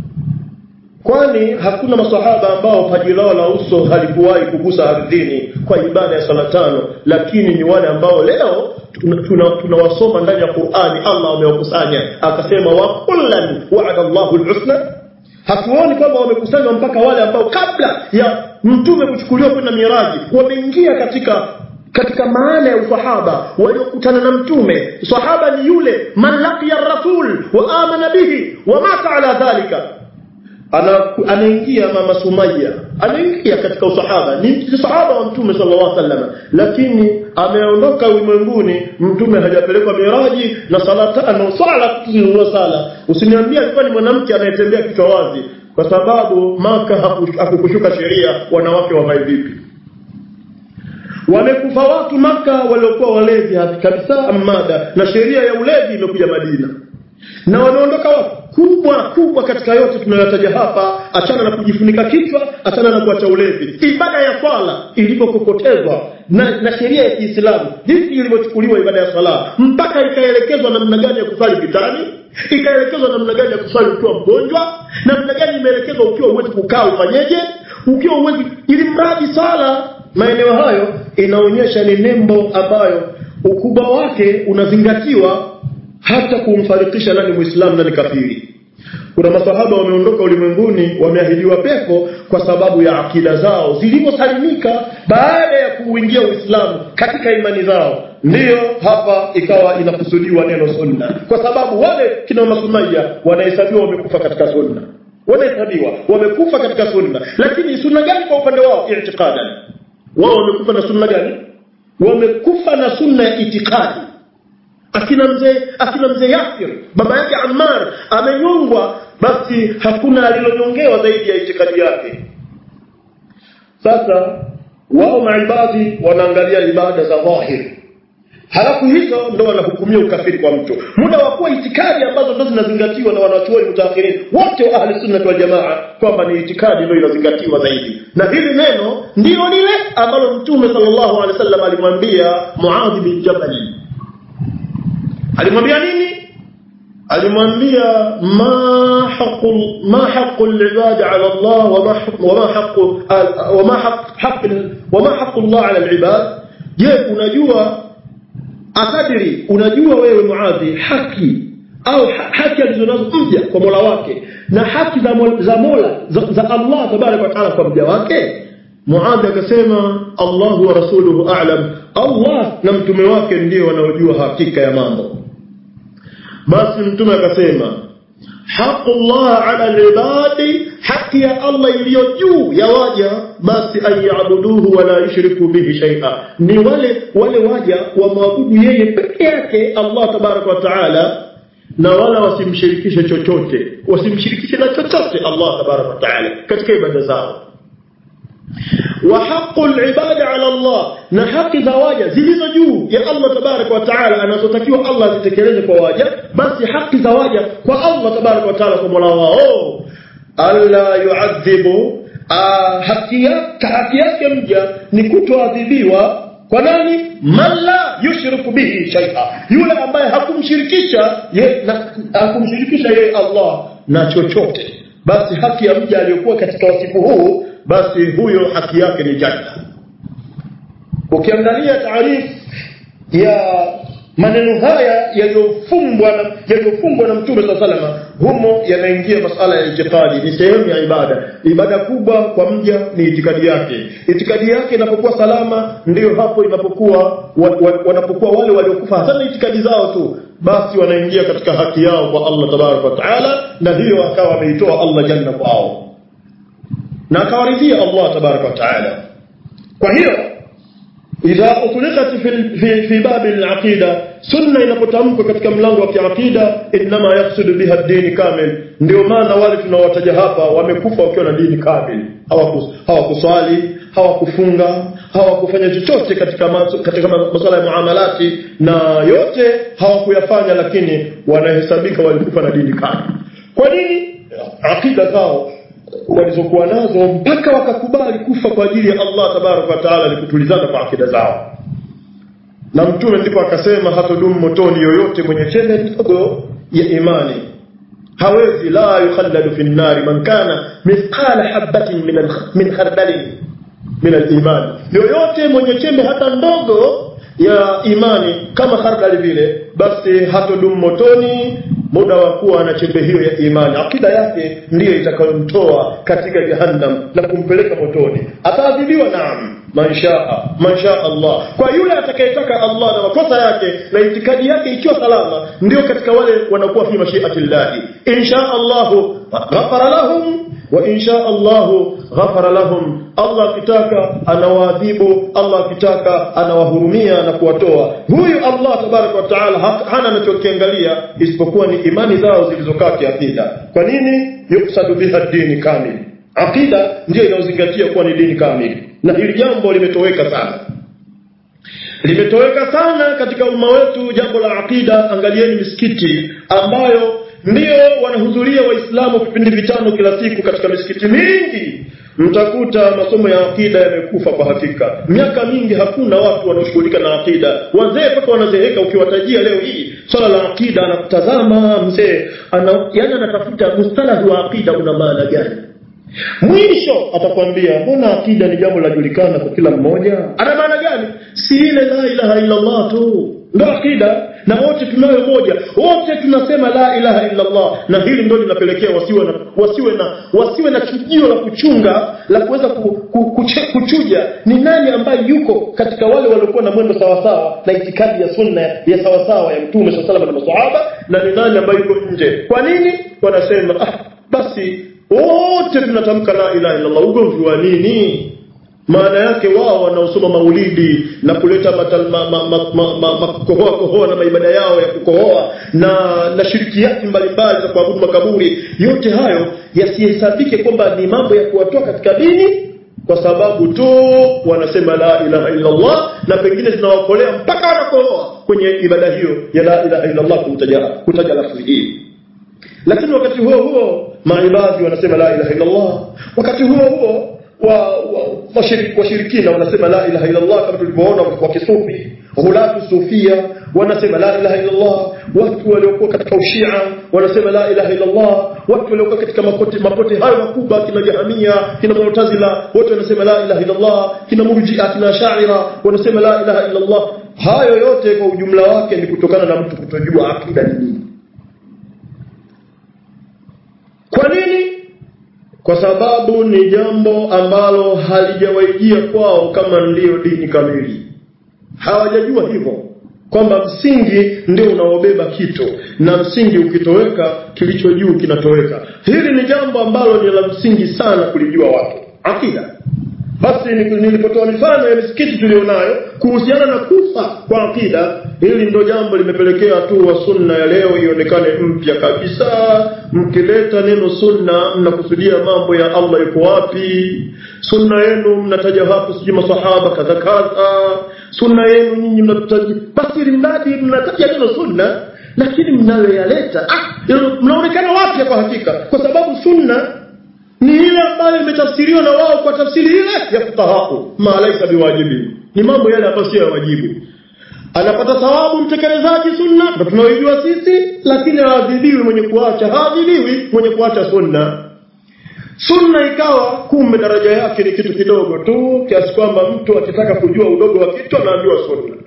kwani hakuna masahaba ambao paji lao la uso halikuwahi kugusa ardhini kwa ibada ya sala tano lakini ni wale ambao leo tunawasoma tuna, tuna ndani ya Qur'ani Allah amewakusanya akasema wa kullan wa'ada Allahu al-husna hatuoni kwamba wamekusanywa mpaka wale ambao kabla ya mtume kuchukuliwa kwenda miraji wameingia katika katika maana ya usahaba waliokutana na mtume sahaba ni yule man laqiya rasul wa amana bihi wa mata ala dhalika anaingia mama Sumaya anaingia katika usahaba ni sahaba wa mtume sallallahu alaihi wasallam lakini ameondoka ulimwenguni mtume hajapelekwa miraji na sala tano sala kutunua sala usiniambie alikuwa ni mwanamke anayetembea kichwa wazi kwa sababu maka hakukushuka sheria wanawake wavae vipi wamekufa watu maka waliokuwa walevi kabisa amada na sheria ya ulevi imekuja Madina na wameondoka wapi kubwa kubwa katika yote tunayotaja hapa achana na kujifunika kichwa achana na kuacha ulevi ibada ya swala ilipokokotezwa na, na sheria ya kiislamu jinsi ilivyochukuliwa ibada ya swala mpaka ikaelekezwa namna gani ya kusali vitani ikaelekezwa namna gani ya kusali ukiwa mgonjwa namna gani imeelekezwa ukiwa uwezi kukaa ufanyeje ukiwa uwezi ili mradi sala maeneo hayo inaonyesha ni nembo ambayo ukubwa wake unazingatiwa hata kumfarikisha nani muislamu nani kafiri kuna masahaba wameondoka ulimwenguni wameahidiwa pepo kwa sababu ya akida zao zilivyosalimika baada ya kuuingia uislamu katika imani zao ndiyo hapa ikawa inakusudiwa neno sunna kwa sababu wale kina masumaya wanahesabiwa wamekufa katika sunna wanahesabiwa wamekufa katika sunna lakini sunna gani kwa upande wao i'tiqadan wao wamekufa na sunna gani wamekufa na sunna ya itikadi akina mzee akina mzee Yasir baba yake Ammar amenyongwa basi hakuna alilonyongewa zaidi ya itikadi yake sasa wao maibadi wanaangalia ibada za dhahir halafu hizo ndo wanahukumia ukafiri kwa mtu muda wa kuwa itikadi ambazo ndo zinazingatiwa na wanachuoni mutaakhirin wote wa ahli sunna wal jamaa kwamba ni itikadi ndo inazingatiwa zaidi na hili neno ndio lile ambalo mtume sallallahu alaihi wasallam alimwambia Muadh bin Jabal alimwambia nini alimwambia ma haqu ma haqu al-ibad ala Allah wa ma wa ma haqu wa ma haqq wa ma haqu Allah ala al-ibad je unajua akadiri unajua wewe muadhi haki au haki alizonazo mja kwa Mola wake na haki za Mola za, Mola, za, za Allah tabaraka wa taala kwa mja wake Muadh akasema Allahu wa rasuluhu a'lam Allah na mtume wake ndio wanaojua hakika ya mambo basi mtume akasema haqullah ala alibadi haki ya Allah iliyo juu ya waja basi ayabuduhu wala yushriku bihi shay'a ni wale wale waja wamwabudu yeye peke yake Allah tabaraka wa taala na wala wasimshirikishe chochote wasimshirikishe na chochote Allah tabaraka wa taala katika ibada zao wa haqqul ibada ala Allah na haki za waja zilizo juu ya Allah tabaraka wa taala anazotakiwa Allah azitekeleze kwa waja basi haki za waja kwa Allah tabaraka wa taala kwa Mola wao alla yuadhibu haki yake haki yake mja ni kutoadhibiwa kwa nani man la yushriku bihi shay'a yule ambaye hakumshirikisha ye, na, hakumshirikisha yeye Allah na chochote basi haki ya mja aliyokuwa katika wasifu huu basi huyo haki yake ni janna ukiangalia taarifu ya maneno haya yaliyofungwa na yaliyofungwa na mtume saa salama humo yanaingia masala ya itikadi ni sehemu ya ibada ibada kubwa kwa mja ni itikadi yake itikadi yake inapokuwa salama ndiyo hapo inapokuwa wa, wa, wanapokuwa wale waliokufa hata itikadi zao tu basi wanaingia katika haki yao kwa Allah tabaraka wa taala na hiyo akawa ameitoa Allah janna kwao na akawaridhia Allah tabaraka wa taala kwa hiyo idha utliqat fi fi, fi bab al-aqida sunna inapotamkwa katika mlango wa kiaqida inma yaqsudu biha ad-din kamil ndio maana wale tunawataja hapa wamekufa wakiwa na dini kamil hawakuswali hawakufunga hawakufanya chochote katika masu, katika masuala ya muamalati na yote hawakuyafanya lakini wanahesabika walikufa na dini kamil kwa nini aqida zao walizokuwa nazo mpaka wakakubali kufa kwa ajili ya Allah tabaraka wa taala ni kutulizana kwa akida zao na mtume ndipo akasema hatodumu motoni yoyote mwenye chembe ndogo ya imani hawezi la yukhalladu fi nnari man kana mithqala habatin min min khardalin min al-iman yoyote mwenye chembe hata ndogo ya imani kama khardali vile basi hatodumu motoni muda wa kuwa na chembe hiyo ya imani akida yake ndiyo itakayomtoa katika jahannam na kumpeleka motoni ataadhibiwa naam manshaa mansha Allah kwa yule atakayetaka Allah na makosa yake na itikadi yake ikiwa salama ndio katika wale wanakuwa fi mashiati llahi insha Allah ghafara lahum wa insha Allah ghafara lahum Allah akitaka anawaadhibu Allah akitaka anawahurumia na kuwatoa huyu Allah tabaraka wa taala hana anachokiangalia isipokuwa ni imani zao zilizokaa kiakida kwa nini yuksadu biha dini kamili akida ndiyo inayozingatia kuwa ni dini kamili na hili jambo limetoweka sana limetoweka sana katika umma wetu jambo la aqida angalieni misikiti ambayo ndio wanahudhuria waislamu vipindi vitano kila siku katika misikiti mingi mtakuta masomo ya akida yamekufa kwa hakika miaka mingi hakuna watu wanaoshughulika na akida wazee mpaka wanazeeka ukiwatajia leo hii swala la akida anakutazama mzee ana, yani anatafuta mustalahi wa akida una maana gani mwisho atakwambia mbona akida ni jambo lajulikana kwa kila mmoja ana maana gani si ile la ilaha illa allah tu ndo akida na wote tunayo moja wote tunasema la ilaha illa allah na hili ndo linapelekea wasiwe na wasiwe na wasiwe na chujio la kuchunga la kuweza ku, ku, kuche, kuchuja ni nani ambaye yuko katika wale waliokuwa na mwendo sawasawa na itikadi ya sunna ya sawasawa ya mtume saa salama na masahaba na ni nani ambaye yuko nje kwa nini wanasema ah, basi wote tunatamka la ilaha illa allah ugomvi wa nini maana yake wao wanaosoma maulidi na kuleta makohoa ma, ma, ma, ma, ma, kohoa na maibada yao ya kukohoa na na shirikiati mbalimbali za kuabudu makaburi yote hayo yasihesabike kwamba ni mambo ya kuwatoa katika dini kwa sababu tu wanasema la ilaha illa Allah na pengine zinawakolea mpaka wanakohoa kwenye ibada hiyo ya la ilaha illa Allah kutaja kutaja lafzi hii lakini wakati huo huo maibadhi wanasema la ilaha illa Allah wakati huo huo washirikina wa, wa wanasema la ilaha illa Allah kama tulivyoona kwa kisufi hulatu sufia wanasema la ilaha illa Allah watu waliokuwa katika ushia wanasema la ilaha illa Allah watu waliokuwa katika mapote mapote hayo makubwa kina jahamia kina mu'tazila wote wanasema la ilaha illa Allah kina murji'a kina sha'ira wanasema la ilaha illa Allah hayo yote kwa ujumla wake ni kutokana na mtu kutojua akida ni nini kwa nini kwa sababu ni jambo ambalo halijawaijia kwao kama ndiyo dini kamili hawajajua hivyo kwamba msingi ndio unaobeba kitu na msingi ukitoweka kilicho juu kinatoweka hili ni jambo ambalo ni la msingi sana kulijua watu akida basi nilipotoa mifano ya misikiti tulionayo kuhusiana na kufa kwa akida hili ndo jambo limepelekea tu wa sunna ya leo ionekane mpya kabisa mkileta neno sunna mnakusudia mambo ya Allah yuko wapi sunna yenu mnataja hapo sijui masahaba kadha kadha sunna yenu nyinyi mnataja basi mradi mnataja neno sunna lakini mnayoyaleta ah, mnaonekana wapya kwa hakika kwa sababu sunna ni ile ambayo imetafsiriwa na wao kwa tafsiri ile ya fuqahau ma laisa biwajibi ni mambo yale ambayo sio ya wajibu anapata thawabu mtekelezaji sunna ndio tunaoijua sisi lakini haadhibiwi mwenye kuacha haadhibiwi mwenye kuacha sunna sunna ikawa kumbe daraja yake ni kitu kidogo tu kiasi kwamba mtu akitaka kujua udogo wa kitu anaambiwa sunna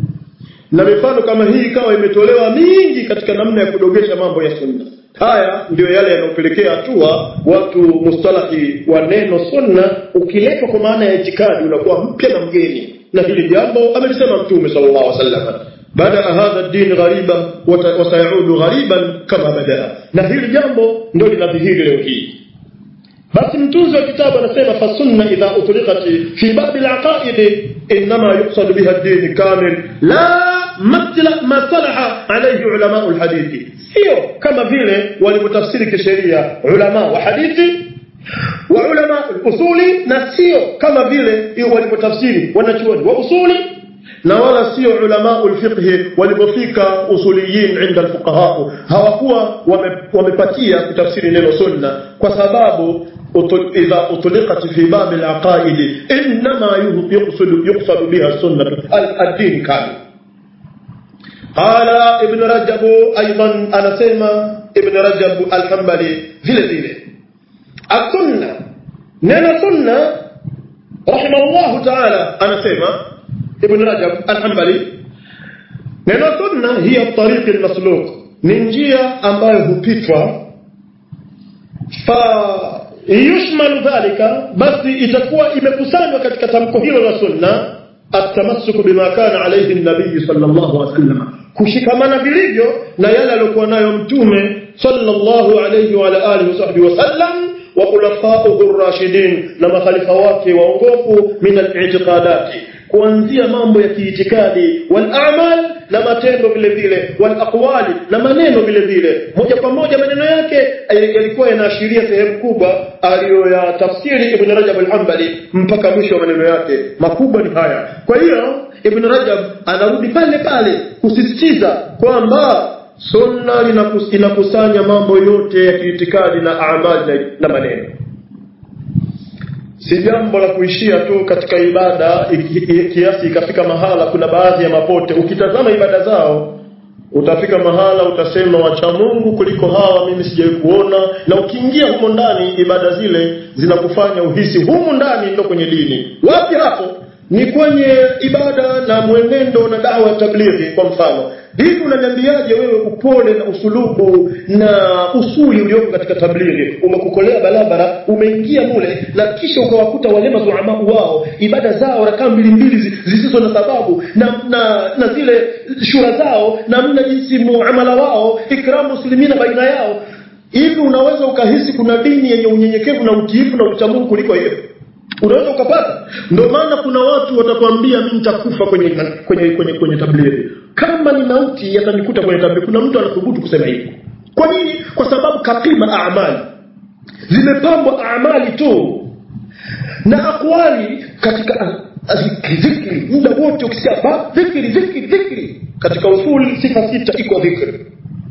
na mifano kama hii ikawa imetolewa mingi katika namna ya kudogesha mambo ya sunna haya ndio yale yanayopelekea hatua watu mustalahi wa neno sunna ukiletwa kwa maana ya itikadi unakuwa mpya na mgeni na hili jambo amelisema mtume sallallahu alaihi wasallam bada hadha din ghariban wa sayaudu ghariban kama badaa na hili jambo ndio linadhihiri leo hii basi mtunzi wa kitabu anasema fasunna idha utliqat fi babi alaqaid inma yuqsad biha ad-din kamil la matla ma salaha alayhi ulama alhadithi sio kama vile walivyotafsiri kisheria ulama wa hadithi wa ulama usuli na sio kama vile walivyotafsiri wanachuoni wa usuli na wala sio ulama ulfiqhi walipofika usuliyin inda alfuqaha hawakuwa wamepatia kutafsiri neno sunna kwa sababu إذا أطلقت في باب العقائد إنما يقصد, يقصد بها السنة الدين كامل قال ابن رجب أيضا أنا سيما ابن رجب الحنبلي vile vile السنة neno sunna rahimahullahu taala anasema ibn rajab alhambali neno sunna hiya tariqi almasluk ni njia ambayo hupitwa fa yushmalu dhalika basi itakuwa imekusanywa katika tamko hilo la sunna atamassuku bima kana alayhi nabii sallallahu alaihi wasallam kushikamana vilivyo na yale aliyokuwa nayo mtume sallallahu alayhi wa ala alihi wasahbihi wasallam wa khulafa'uhu ar-rashidin na makhalifa wake waongofu min al-i'tiqadati kuanzia mambo ya kiitikadi wal a'mal na matendo vile vile wal aqwali na maneno vile vile moja kwa moja maneno yake yalikuwa yanaashiria sehemu kubwa aliyoyatafsiri Ibn Rajab al-Hanbali mpaka mwisho wa maneno yake makubwa ni haya kwa hiyo ibn rajab anarudi pale pale kusisitiza kwamba sunna linakus- inakusanya mambo yote ya kiitikadi na amali na, na maneno si jambo la kuishia tu katika ibada iki- i- kiasi ikafika mahala kuna baadhi ya mapote ukitazama ibada zao utafika mahala utasema wacha Mungu kuliko hawa mimi sijawahi kuona na ukiingia humo ndani ibada zile zinakufanya uhisi humu ndani ndo kwenye dini wapi hapo ni kwenye ibada na mwenendo na dawa ya tablighi kwa mfano hivi unaniambiaje wewe upole na usulubu na usuli ulioko katika tablighi umekukolea barabara umeingia mule na kisha ukawakuta wale mazuamau wao ibada zao rakaa mbili mbili zi- zisizo na sababu na, na, na zile shura zao namna jinsi muamala wao ikramu muslimina baina yao hivi unaweza ukahisi kuna dini yenye unyenyekevu na utiifu na uchamungu kuliko hiyo unaweza ukapata ndio maana kuna watu watakwambia mimi nitakufa kwenye kwenye kwenye kwenye tablighi kama ni mauti yatanikuta kwenye tablighi kuna mtu anathubutu kusema hivyo kwa nini kwa sababu kapima amali zimepambwa amali tu na akwali katika a- zikri zikri muda wote ukisikia ba zikri zikri zikri katika usuli sifa sita iko dhikri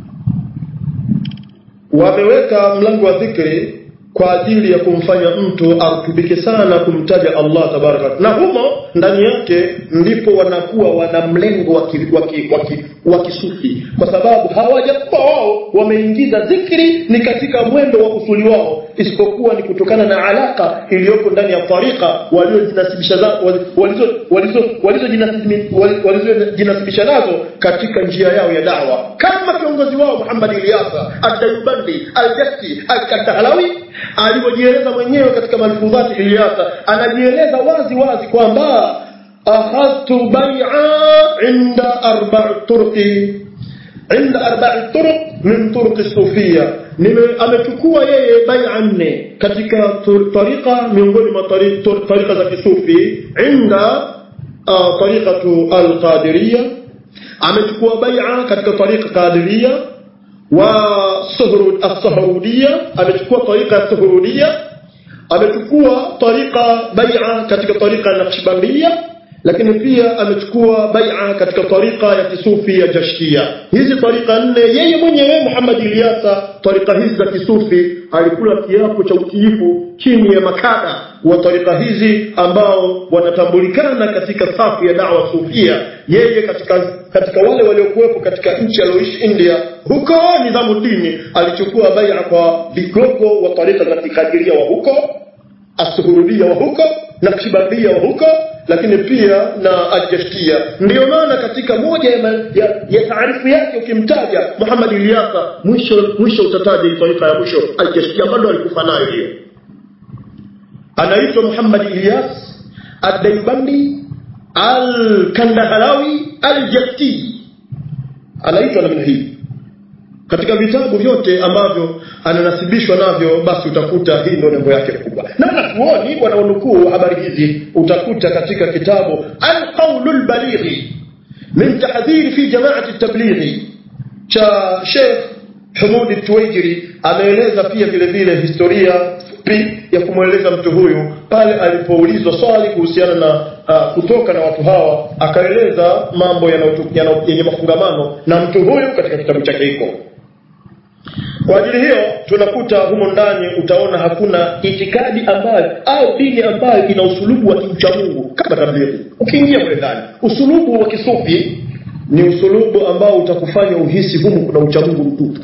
wameweka mlango wa dhikri kwa ajili ya kumfanya mtu arutubike sana kumtaja Allah tabaraka na humo ndani yake ndipo wanakuwa wana mlengo wa ki- wa ki- wa ki- wa kisufi kwa sababu hawajakuwa wao wameingiza dhikri ni katika mwendo wa usuli wao isipokuwa ni kutokana na alaka iliyoko ndani ya tarika waliojinasibisha za- wali- walizo walizo walizojinasibisha wali- walizojinasibisha nazo katika njia yao ya dawa kama kiongozi wao Muhammad Ilyasa Ad-Daibandi Al-Jafti Al-Kadahlawi alivyojieleza mwenyewe katika malfudhati Ilyasa anajieleza wazi wazi kwamba akhadtu bai'a inda arba'i turqi عند أربع طرق من طرق الصوفية Nime- amechukua yeye bai'a nne katika tur- tariqa miongoni mwa tari- tur- tariqa za kisufi inda uh, tariqatu alqadiriya amechukua bai'a katika tariqa qadiriya wa suhrud as-suhrudiya amechukua tariqa ya suhrudiya amechukua tariqa bai'a katika tariqa ya naqshbandiya lakini pia amechukua bai'a katika tariqa ya kisufi ya jashkia hizi tariqa nne yeye mwenyewe Muhammad Ilyasa tariqa hizi za kisufi alikula kiapo cha utiifu chini ya makada wa tariqa hizi ambao wanatambulikana katika safu ya dawa sufia yeye katika katika wale waliokuwepo katika nchi aliyoishi India huko nidhamu dini alichukua bai'a kwa vigogo wa tariqa za kikadiria wa huko asuhurudia wa huko naqshbandia wa huko lakini pia na aljashkia ndiyo maana katika moja ya, ma- ya, ya taarifu yake ukimtaja Muhammad Ilyasa mwisho mwisho utataja hii taifa ya mwisho aljashkia bado alikufa nayo hiyo anaitwa Muhammad Ilyas ad-Daibandi al-Kandahalawi al-Jafti anaitwa namna hii katika vitabu vyote ambavyo ananasibishwa navyo basi utakuta hii ndio nembo yake kubwa na wanachuoni wanaonukuu habari hizi utakuta katika kitabu alqaulul balighi min tahdhiri fi jamaati tablighi cha Sheikh Humud Tuwaijiri ameeleza pia vile vile historia fupi ya kumweleza mtu huyu pale alipoulizwa swali kuhusiana na uh, kutoka na watu hawa akaeleza mambo yanayotu- yana- yenye mafungamano na mtu huyu katika kitabu chake hiko kwa ajili hiyo tunakuta humo ndani utaona hakuna itikadi ambayo au dini ambayo ina usulubu wa kiuchamungu kama tablighi. Ukiingia mle ndani, usulubu wa kisufi ni usulubu ambao utakufanya uhisi humu kuna uchamungu mtupu,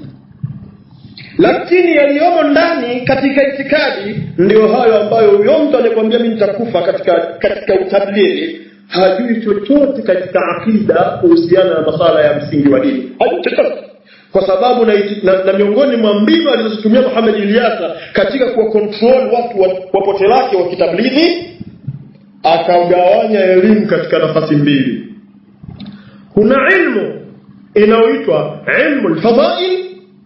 lakini yaliyomo ndani katika itikadi ndio hayo ambayo huyo mtu anayekwambia mimi nitakufa katika katika utablighi hajui chochote katika akida kuhusiana na masala ya msingi wa dini, hajui chochote kwa sababu na, iti- na, na miongoni mwa mbinu alizozitumia Muhammad Ilyasa katika kuwa control watu wa, wa pote lake wa kitablighi akagawanya elimu katika nafasi mbili. Kuna ilmu inayoitwa ilmu alfadhail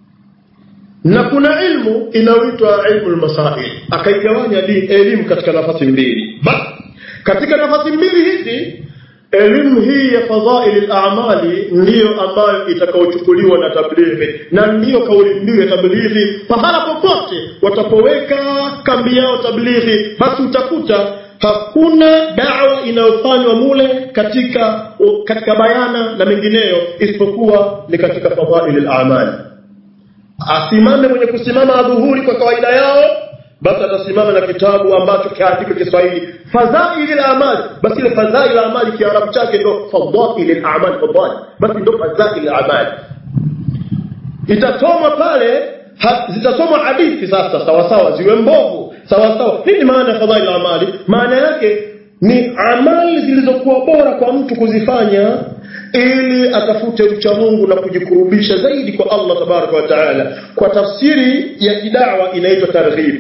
na kuna ilmu inayoitwa ilmu almasail. Akaigawanya di- elimu katika nafasi mbili. Basi katika nafasi mbili hizi elimu hii ya fadhaili al-a'mali ndiyo ambayo itakayochukuliwa na tablighi na ndiyo kauli mbiu ya tablighi pahala popote watapoweka kambi yao tablighi basi utakuta hakuna dawa inayofanywa mule katika katika bayana na mengineyo isipokuwa ni katika fadhaili al-a'mal asimame mwenye kusimama adhuhuri kwa kawaida yao basi atasimama na kitabu ambacho kiandiko Kiswahili fadhaili al-a'mal basi ile fadhaili al-a'mal kiarabu chake ndio fadhaili al-a'mal fadhaili basi ndio fadhaili al-a'mal itasomwa pale ha, zitasomwa hadithi sasa sawa sawa ziwe mbovu sawa sawa nini maana ya fadhaili al-amali maana yake ni amali zilizokuwa bora kwa mtu kuzifanya ili atafute ucha Mungu na kujikurubisha zaidi kwa Allah tabaraka wa taala kwa tafsiri ya kidawa inaitwa targhib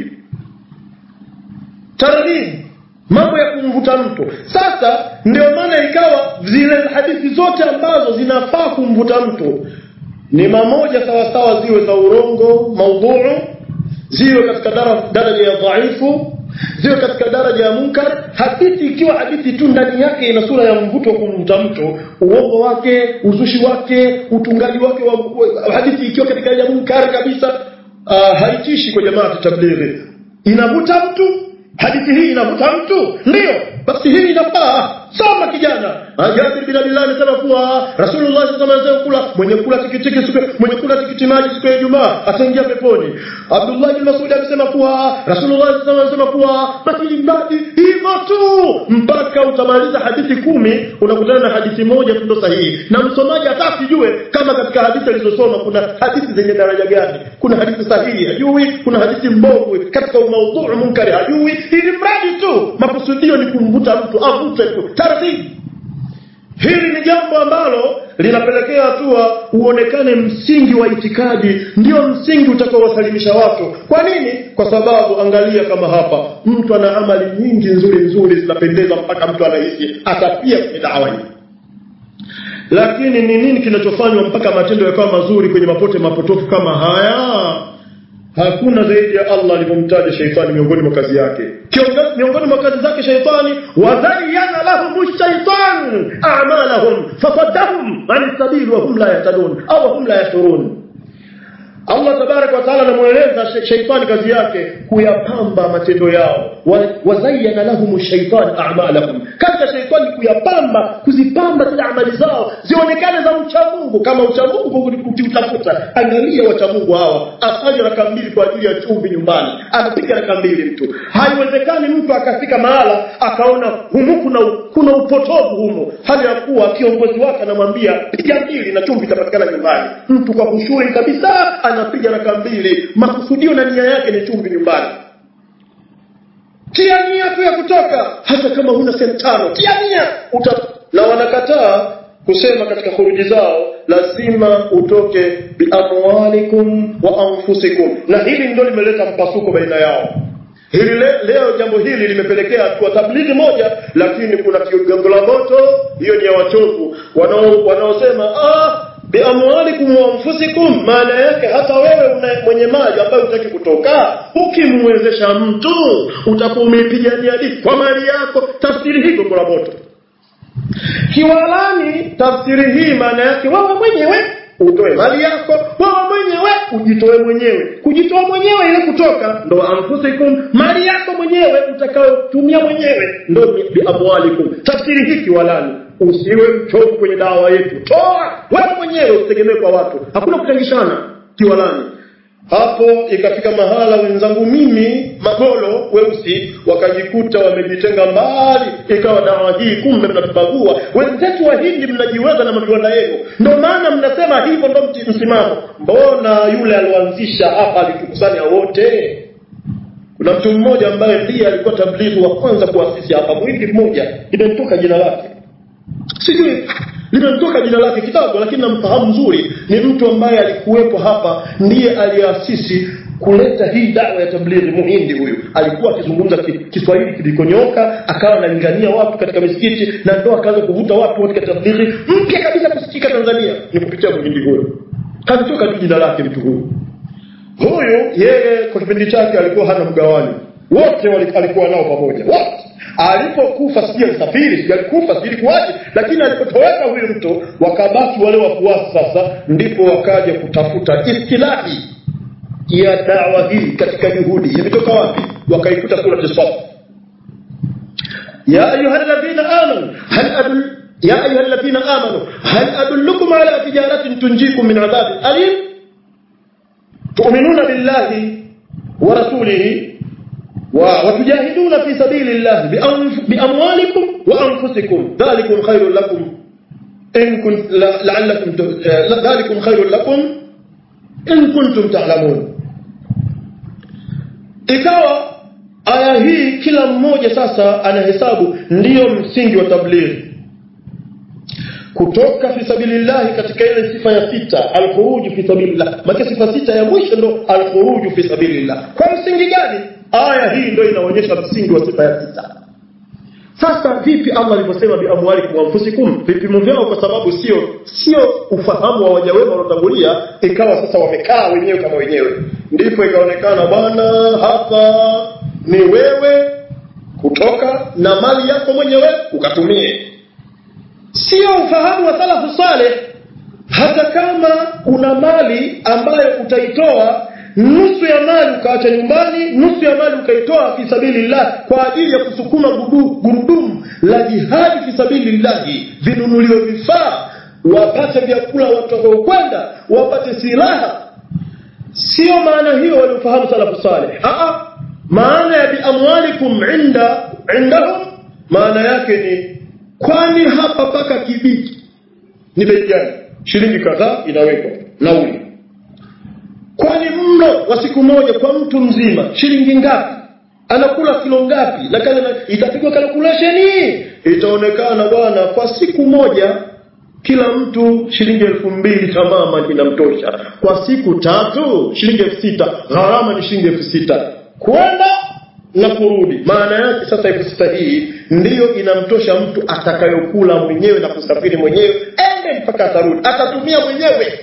targhib mambo ya kumvuta mtu sasa ndio maana ikawa zile hadithi zote ambazo zinafaa kumvuta mtu ni mamoja sawa sawa ziwe za urongo maudhuu ziwe katika daraja ya dhaifu ziwe katika daraja ya munkar hadithi ikiwa hadithi tu ndani yake ina sura ya mvuto wa kumvuta mtu uongo wake uzushi wake utungaji wake wa hadithi ikiwa katika ya munkar kabisa uh, haitishi kwa jamaa tablighi inavuta mtu hadithi hii inavuta mtu ndio basi hii inafaa soma kijana Jabir bin Abdullah anasema kuwa Rasulullah sallallahu alaihi wasallam kula mwenye kula tikitiki siku mwenye kula tikiti maji siku ya Ijumaa ataingia peponi. Abdullah bin Mas'ud amesema kuwa Rasulullah sallallahu alaihi wasallam kuwa basi mbadi hivyo tu mpaka utamaliza hadithi kumi unakutana na hadithi moja tu ndo sahihi. Na msomaji hata asijue kama katika hadithi alizosoma kuna hadithi zenye daraja gani. Kuna hadithi sahihi hajui, kuna hadithi mbovu katika maudhui munkari hajui. Ili mradi tu makusudio ni kumvuta mtu avute tu taratibu Hili ni jambo ambalo linapelekea hatua uonekane msingi wa itikadi ndio msingi utakaowasalimisha watu. Kwa nini? Kwa sababu angalia kama hapa mtu ana amali nyingi nzuri nzuri zinapendeza mpaka mtu anahisi atapia kwenye dawa hii. Lakini ni nini kinachofanywa mpaka matendo yakawa mazuri kwenye mapote mapotofu kama haya? Hakuna zaidi ya Allah alivyomtaja sheitani miongoni mwa kazi yake. Kiongozi miongoni mwa kazi zake sheitani, wazayyana lahum shaitan a'malahum fasaddahum an sabil wa hum la yahtadun au hum la yashurun. Allah tabaraka wa taala anamueleza sheitani kazi yake kuyapamba matendo yao. Wazayyana lahum shaitan a'malahum. Kazi ya sheitani kuyapamba, kuzipamba zile amali zao zionekane za ucha Mungu kama ucha Mungu ukiutafuta. Angalia wacha Mungu hawa, afanye raka mbili kwa ajili ya chumvi nyumbani, anapiga raka mbili mtu. Haiwezekani mtu akafika mahala akaona humu kuna kuna upotovu humo, hali ya kuwa kiongozi wake anamwambia piga mbili na chumvi itapatikana nyumbani. Mtu kwa kushuri kabisa anapiga raka mbili, makusudio na nia yake ni chumvi nyumbani. Tia nia tu ya kutoka, hata kama huna senti tano, tia nia uta... na wanakataa kusema katika khuruji zao lazima utoke biamwalikum wa anfusikum, na hili ndio limeleta mpasuko baina yao. Hili le, leo jambo hili limepelekea kwa tablighi moja, lakini kuna kigongo la moto, hiyo ni ya wachovu wanao wanaosema ah biamwalikum wa anfusikum, maana yake hata wewe una mwenye mali ambayo hutaki kutoka, ukimwezesha mtu utakuwa umeipigania dini kwa mali yako. Tafsiri hii gongo la moto. Kiwalani tafsiri hii maana yake wewe mwenyewe utoe mali yako wewe mwenyewe ujitoe mwenyewe kujitoa mwenyewe ile kutoka ndo anfusikum mali yako mwenyewe utakayotumia mwenyewe ndo biamwalikum tafsiri hii kiwalani usiwe mchovu kwenye dawa yetu toa wewe mwenyewe usitegemee kwa watu hakuna kutangishana kiwalani hapo ikafika mahala wenzangu mimi magolo weusi wakajikuta wamejitenga mbali ikawa dawa hii kumbe mnatubagua wenzetu wahindi mnajiweza na maviwanda yenu ndio maana mnasema hivyo ndo msimamo mbona yule alioanzisha hapa alitukusanya wote kuna mtu mmoja ambaye ndiye alikuwa tablighi wa kwanza kuasisi hapa mwindi mmoja imemtoka jina lake sijui limemtoka jina lake kidogo lakini namfahamu nzuri ni mtu ambaye alikuwepo hapa ndiye aliasisi kuleta hii dawa ya tablighi muhindi huyu alikuwa akizungumza kiswahili kilikonyoka akawa analingania watu katika misikiti na ndo akaanza kuvuta watu katika tablighi mpya kabisa kusikika tanzania ni kupitia muhindi huyo kamtoka tu jina lake mtu huyu huyu yeye kwa kipindi chake alikuwa hana mgawani wote alikuwa nao pamoja wote alipokufa sijui alisafiri sijui alikufa sijui ilikuwaje lakini alipotoweka huyu mtu wakabaki wale wafuasi sasa ndipo wakaja kutafuta istilahi ya dawa hii katika juhudi imetoka wapi wakaikuta surati saf ya ayuha alladhina amanu hal adul ya ayuha alladhina amanu hal adullukum ala tijaratin tunjikum min adhabin alim tu'minuna billahi wa rasulihi وتجاهدون في سبيل الله بأموالكم وأنفسكم ذلكم خير لكم إن كنت لعلكم ذلكم خير لكم إن كنتم تعلمون ikawa aya hii kila mmoja sasa anahesabu ndiyo msingi wa tablighi kutoka fi sabilillahi katika ile sifa ya sita alkhuruju fi sabilillah maana sifa sita ya mwisho ndo alkhuruju fi sabilillah kwa msingi gani aya hii ndio inaonyesha msingi wa sifa ya sita sasa vipi Allah alivyosema bi amwalikum wa anfusikum vipimo vyao kwa sababu sio sio ufahamu wa waja wema waliotangulia ikawa sasa wamekaa wenyewe kama wenyewe ndipo ikaonekana bwana hapa ni wewe kutoka na mali yako mwenyewe ukatumie sio ufahamu wa salafu saleh hata kama una mali ambayo utaitoa nusu ya mali ukaacha nyumbani nusu ya mali ukaitoa fi sabilillah kwa ajili ya kusukuma gurudumu la jihadi fi sabilillahi vinunuliwe vifaa wapate vyakula watakaokwenda wapate silaha sio maana hiyo waliofahamu salafu saleh maana ya biamwalikum inda indahum maana yake ni kwani hapa paka kibiki ni bei gani shilingi kadhaa inawekwa nauli kwani mlo wa siku moja kwa mtu mzima shilingi ngapi anakula kilo ngapi na kale itapigwa calculation itaonekana bwana kwa siku moja kila mtu shilingi elfu mbili tamama inamtosha kwa siku tatu shilingi elfu sita gharama ni shilingi elfu sita kwenda na kurudi maana yake sasa elfu sita hii ndiyo inamtosha mtu atakayokula mwenyewe na kusafiri mwenyewe ende mpaka atarudi atatumia mwenyewe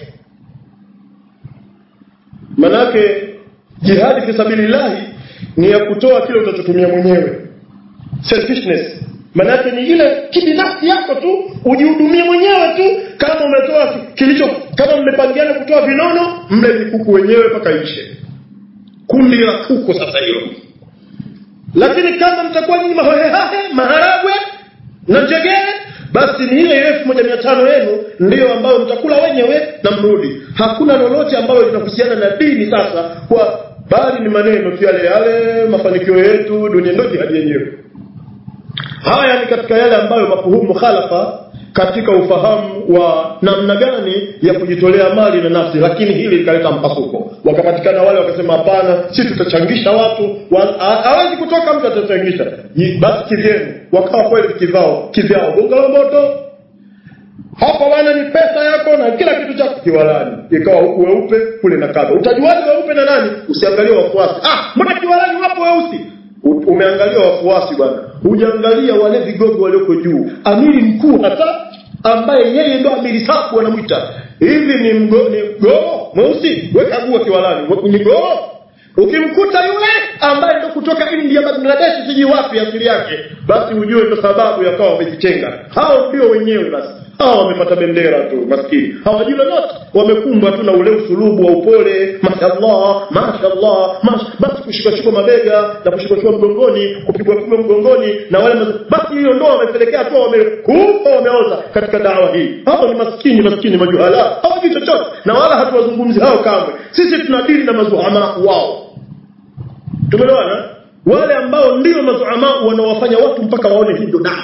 manake jihadi fi sabilillahi ni ya kutoa kile utachotumia mwenyewe selfishness manake ni ile kibinafsi yako tu ujihudumie mwenyewe tu kama umetoa kilicho kama mmepangiana kutoa vinono mle vikuku wenyewe mpaka ishe kundi la kuku sasa hilo lakini kama mtakuwa nyinyi mahohehahe maharagwe na njegere basi ni ile elfu moja mia tano yenu ndiyo ambayo mtakula wenyewe na mrudi hakuna lolote ambalo linahusiana na dini sasa kwa bali ni maneno tu yale yale mafanikio yetu dunia ndio jihadi yenyewe haya ni katika yale ambayo mafuhumu mukhalafa katika ufahamu wa namna gani ya kujitolea mali na nafsi lakini hili likaleta mpasuko wakapatikana wale wakasema hapana si tutachangisha watu hawezi kutoka mtu atachangisha basi kivyenu wakawa kweli kivao kivyao gonga la moto hapa bwana ni pesa yako na kila kitu chako kiwalani ikawa huku weupe kule na kadha utajuaje weupe na nani usiangalie wafuasi ah mbona kiwalani wapo weusi umeangalia wafuasi bwana hujaangalia wale vigogo walioko juu amiri mkuu hata ambaye yeye ndo amiri safu anamwita hivi ni mgo, ni mgoo mweusi wekagua kiwalani ni goo ukimkuta yule ambaye ndo kutoka india bangladesh sijui wapi asili yake basi ujue ndo sababu yakawa wamejitenga hao ndio wenyewe basi hawa wamepata bendera tu maskini hawajui lolote wamekumbwa tu na ule usulubu wa upole mashallah mashallah mash... basi kushikashikwa mabega na kushikashikwa mgongoni kupigwa pigwa mgongoni na wale maz... basi hiyo ndo wamepelekea tu wamekufa wameoza katika dawa hii hao ni maskini maskini majuhala hawajui chochote na wala hatuwazungumzi hao kamwe sisi tunadili na mazuhama wao tumeelewana wale ambao ndio mazuhama wanaowafanya watu mpaka waone hii ndo dawa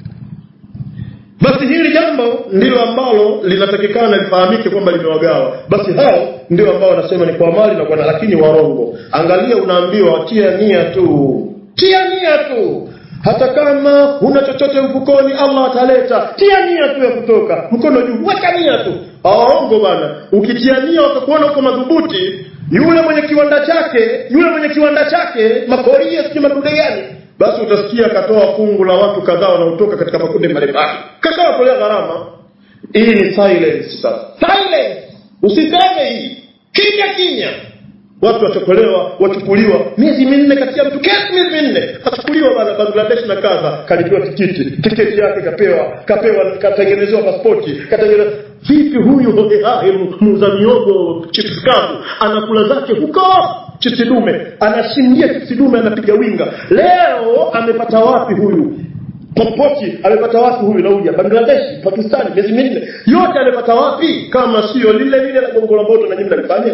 basi hili jambo ndilo ambalo linatakikana lifahamike kwamba limewagawa basi hao ndio ambao wanasema ni kwa mali na kwa lakini warongo angalia unaambiwa tia nia tu tia nia tu hata kama huna chochote mfukoni Allah ataleta tia nia tu ya kutoka mkono juu weka nia tu waongo bana ukitia nia wakakuona uko madhubuti yule mwenye kiwanda chake yule mwenye kiwanda chake makoria sijui madude gani basi utasikia akatoa fungu la watu kadhaa wanaotoka katika makundi mbalimbali kashawatolea gharama hii ni silence sasa silence usiseme hii kimya kimya watu wachokolewa wachukuliwa miezi minne kati ya mtu kesi miezi minne achukuliwa bana bangladesh na kadha kalipiwa tikiti tiketi yake kapewa kapewa katengenezewa paspoti katengenezewa vipi huyu hohehahe muuza miogo chips kavu anakula zake huko chipsi dume anashindia chipsi dume anapiga winga leo amepata wapi huyu pasipoti amepata wapi huyu nauja bangladeshi pakistani miezi minne yote amepata wapi kama sio lile lile la gongo la mboto na nyinyi mnalifanya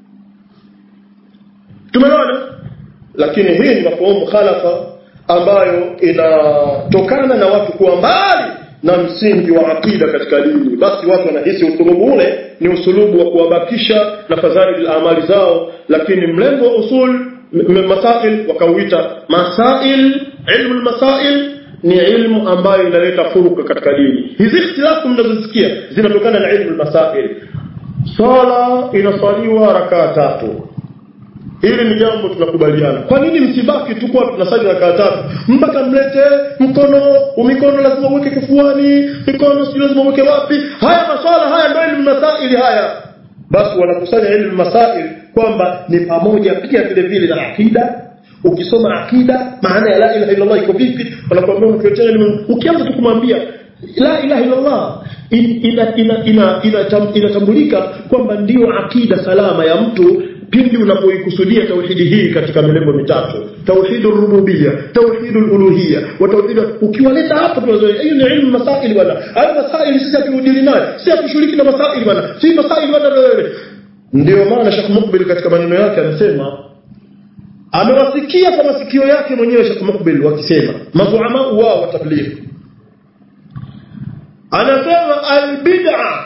tumeona lakini hii ni mafahamu khalafa ambayo inatokana na watu kuwa mbali na msingi wa akida katika dini basi watu wanahisi usulubu ule ni usulubu wa kuwabakisha na fadhali amali zao lakini mlengo wa usul masail wakauita masail ilmu masail ni ilmu ambayo inaleta furuka katika dini hizi ikhtilafu mnazosikia zinatokana na ilmu masail swala inaswaliwa rakaa tatu hili ni jambo tunakubaliana kwa nini msibaki tu kwa tunasali rakaa tatu mpaka mlete mkono mikono lazima uweke kifuani mikono si lazima uweke wapi haya maswala haya ndio ilmu masaili haya basi wanakusanya ilmu masail kwamba ni pamoja pia vile vile na akida ukisoma akida maana ya la ilaha illallah iko vipi wanakuambia mtuletee elimu ukianza tu kumwambia la ilaha illallah inatambulika kwamba ndiyo akida salama ya mtu pindi unapoikusudia tauhidi hii katika milengo mitatu tauhidu rububia tauhidu uluhia wa tauhidu ukiwaleta hapo tunazoea hiyo ni ilmu masaili bwana hayo masaili sisi hatuudili nayo sisi hatushughuliki na masaili bwana si masaili bwana ndio maana Sheikh Mukbil katika maneno yake anasema amewasikia kwa masikio yake mwenyewe Sheikh Mukbil wakisema mazuama wao wa tabligh anasema albid'a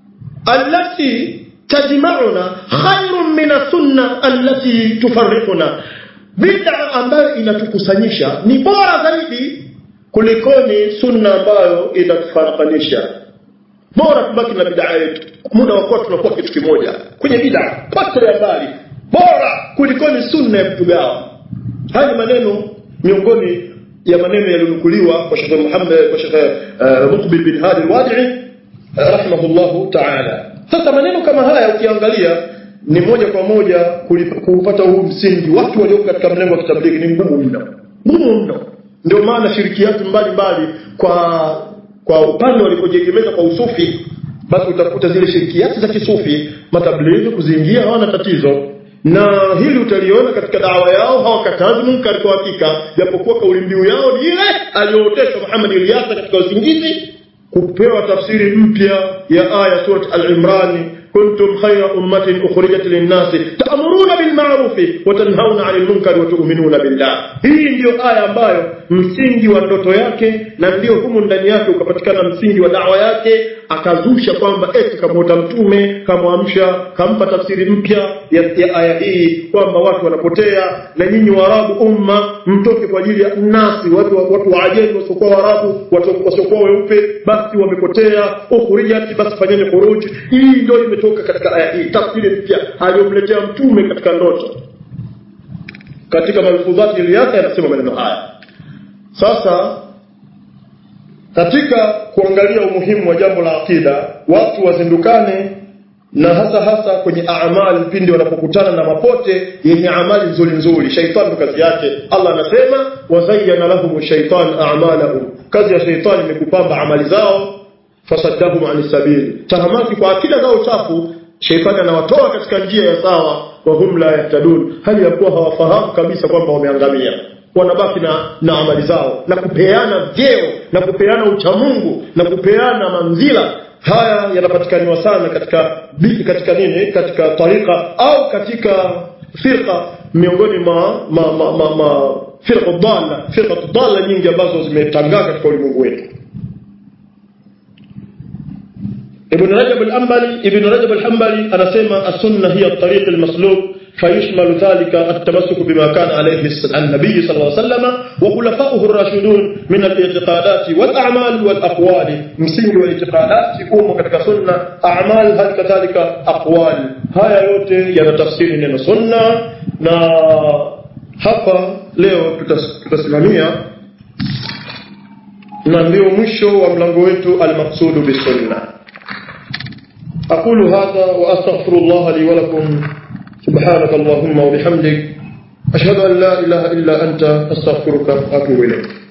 allati tajma'una khairun min sunna allati tufarriquna bid'a ambayo inatukusanyisha ni bora zaidi kulikoni sunna ambayo inatufarakanisha bora tubaki na bid'a yetu muda wa kuwa tunakuwa kitu kimoja kwenye bid'a pata ya mbali bora kulikoni sunna ya kutugawa haya ni maneno miongoni ya maneno yaliyonukuliwa kwa Sheikh Muhammad kwa Sheikh uh, Muqbil bin Hadi al-Wadi'i uh, rahimahullahu ta'ala sasa maneno kama haya ukiangalia ni moja kwa moja kupata huu msingi watu walioko katika mlengo wa kitablighi ni ngumu mno ngumu mno ndio maana shirikiati mbalimbali kwa kwa upande walipojiegemeza kwa usufi basi utakuta zile shirikiati za kisufi matablighi kuziingia hawana tatizo na hili utaliona katika dawa yao hawakatazi munkar kwa hakika japokuwa kauli mbiu yao ni ile aliyooteshwa Muhammad Ilyasa katika usingizi kupewa tafsiri mpya ya aya surat al-Imran kuntum khayra ummatin ukhrijat lin-nas ta'muruna bil ma'ruf wa tanhauna 'anil munkar wa tu'minuna billah hii ndiyo aya ambayo msingi wa ndoto yake na ndio humu ndani yake ukapatikana msingi wa dawa yake akazusha kwamba eti kamwota mtume kamwamsha kampa tafsiri mpya ya, ya aya hii kwamba watu wanapotea na nyinyi waarabu umma mtoke kwa ajili ya nasi watu watu wa ajemi wasiokuwa waarabu wasiokuwa weupe basi wamepotea ukhrijat basi fanyeni khuruj hii ndio imetoka katika aya hii tafsiri mpya aliyomletea mtume katika ndoto katika malfudhati iliyake anasema maneno haya sasa katika kuangalia umuhimu wa jambo la akida watu wazindukane na hasa hasa kwenye amali pindi wanapokutana na mapote yenye amali nzuri nzuri shaitani kazi yake Allah anasema wazayyana lahum shaitan a'malahum kazi ya shaitani ni kupamba amali zao fasaddahum an sabili tahamaki kwa akida zao chafu shaitani anawatoa katika njia ya sawa wa hum la yahtadun hali ya kuwa hawafahamu kabisa kwamba wameangamia wanabaki na, na amali zao na kupeana vyeo na kupeana uchamungu na kupeana manzila haya yanapatikaniwa sana katika katika nini katika tarika au katika firqa miongoni mwa ma, ma, ma, ma firqa dhalla firqa dhalla nyingi ambazo zimetangaa katika ulimwengu wetu ابن رجب الأنبلي ابن رجب الحنبلي أنا سيما السنة هي الطريق المسلوك فيشمل ذلك التمسك بما كان عليه النبي صلى الله عليه وسلم وخلفاؤه الراشدون من الاعتقادات والأعمال والأقوال مسنج والاعتقادات يقوم كتك سنة أعمال هل كذلك أقوال هاي yote yana tafsiri neno sunna na hapa leo tutasimamia na ndio mwisho wa mlango wetu almaqsudu bisunna أقول هذا وأستغفر الله لي ولكم سبحانك اللهم وبحمدك أشهد أن لا إله إلا أنت أستغفرك وأتوب إليك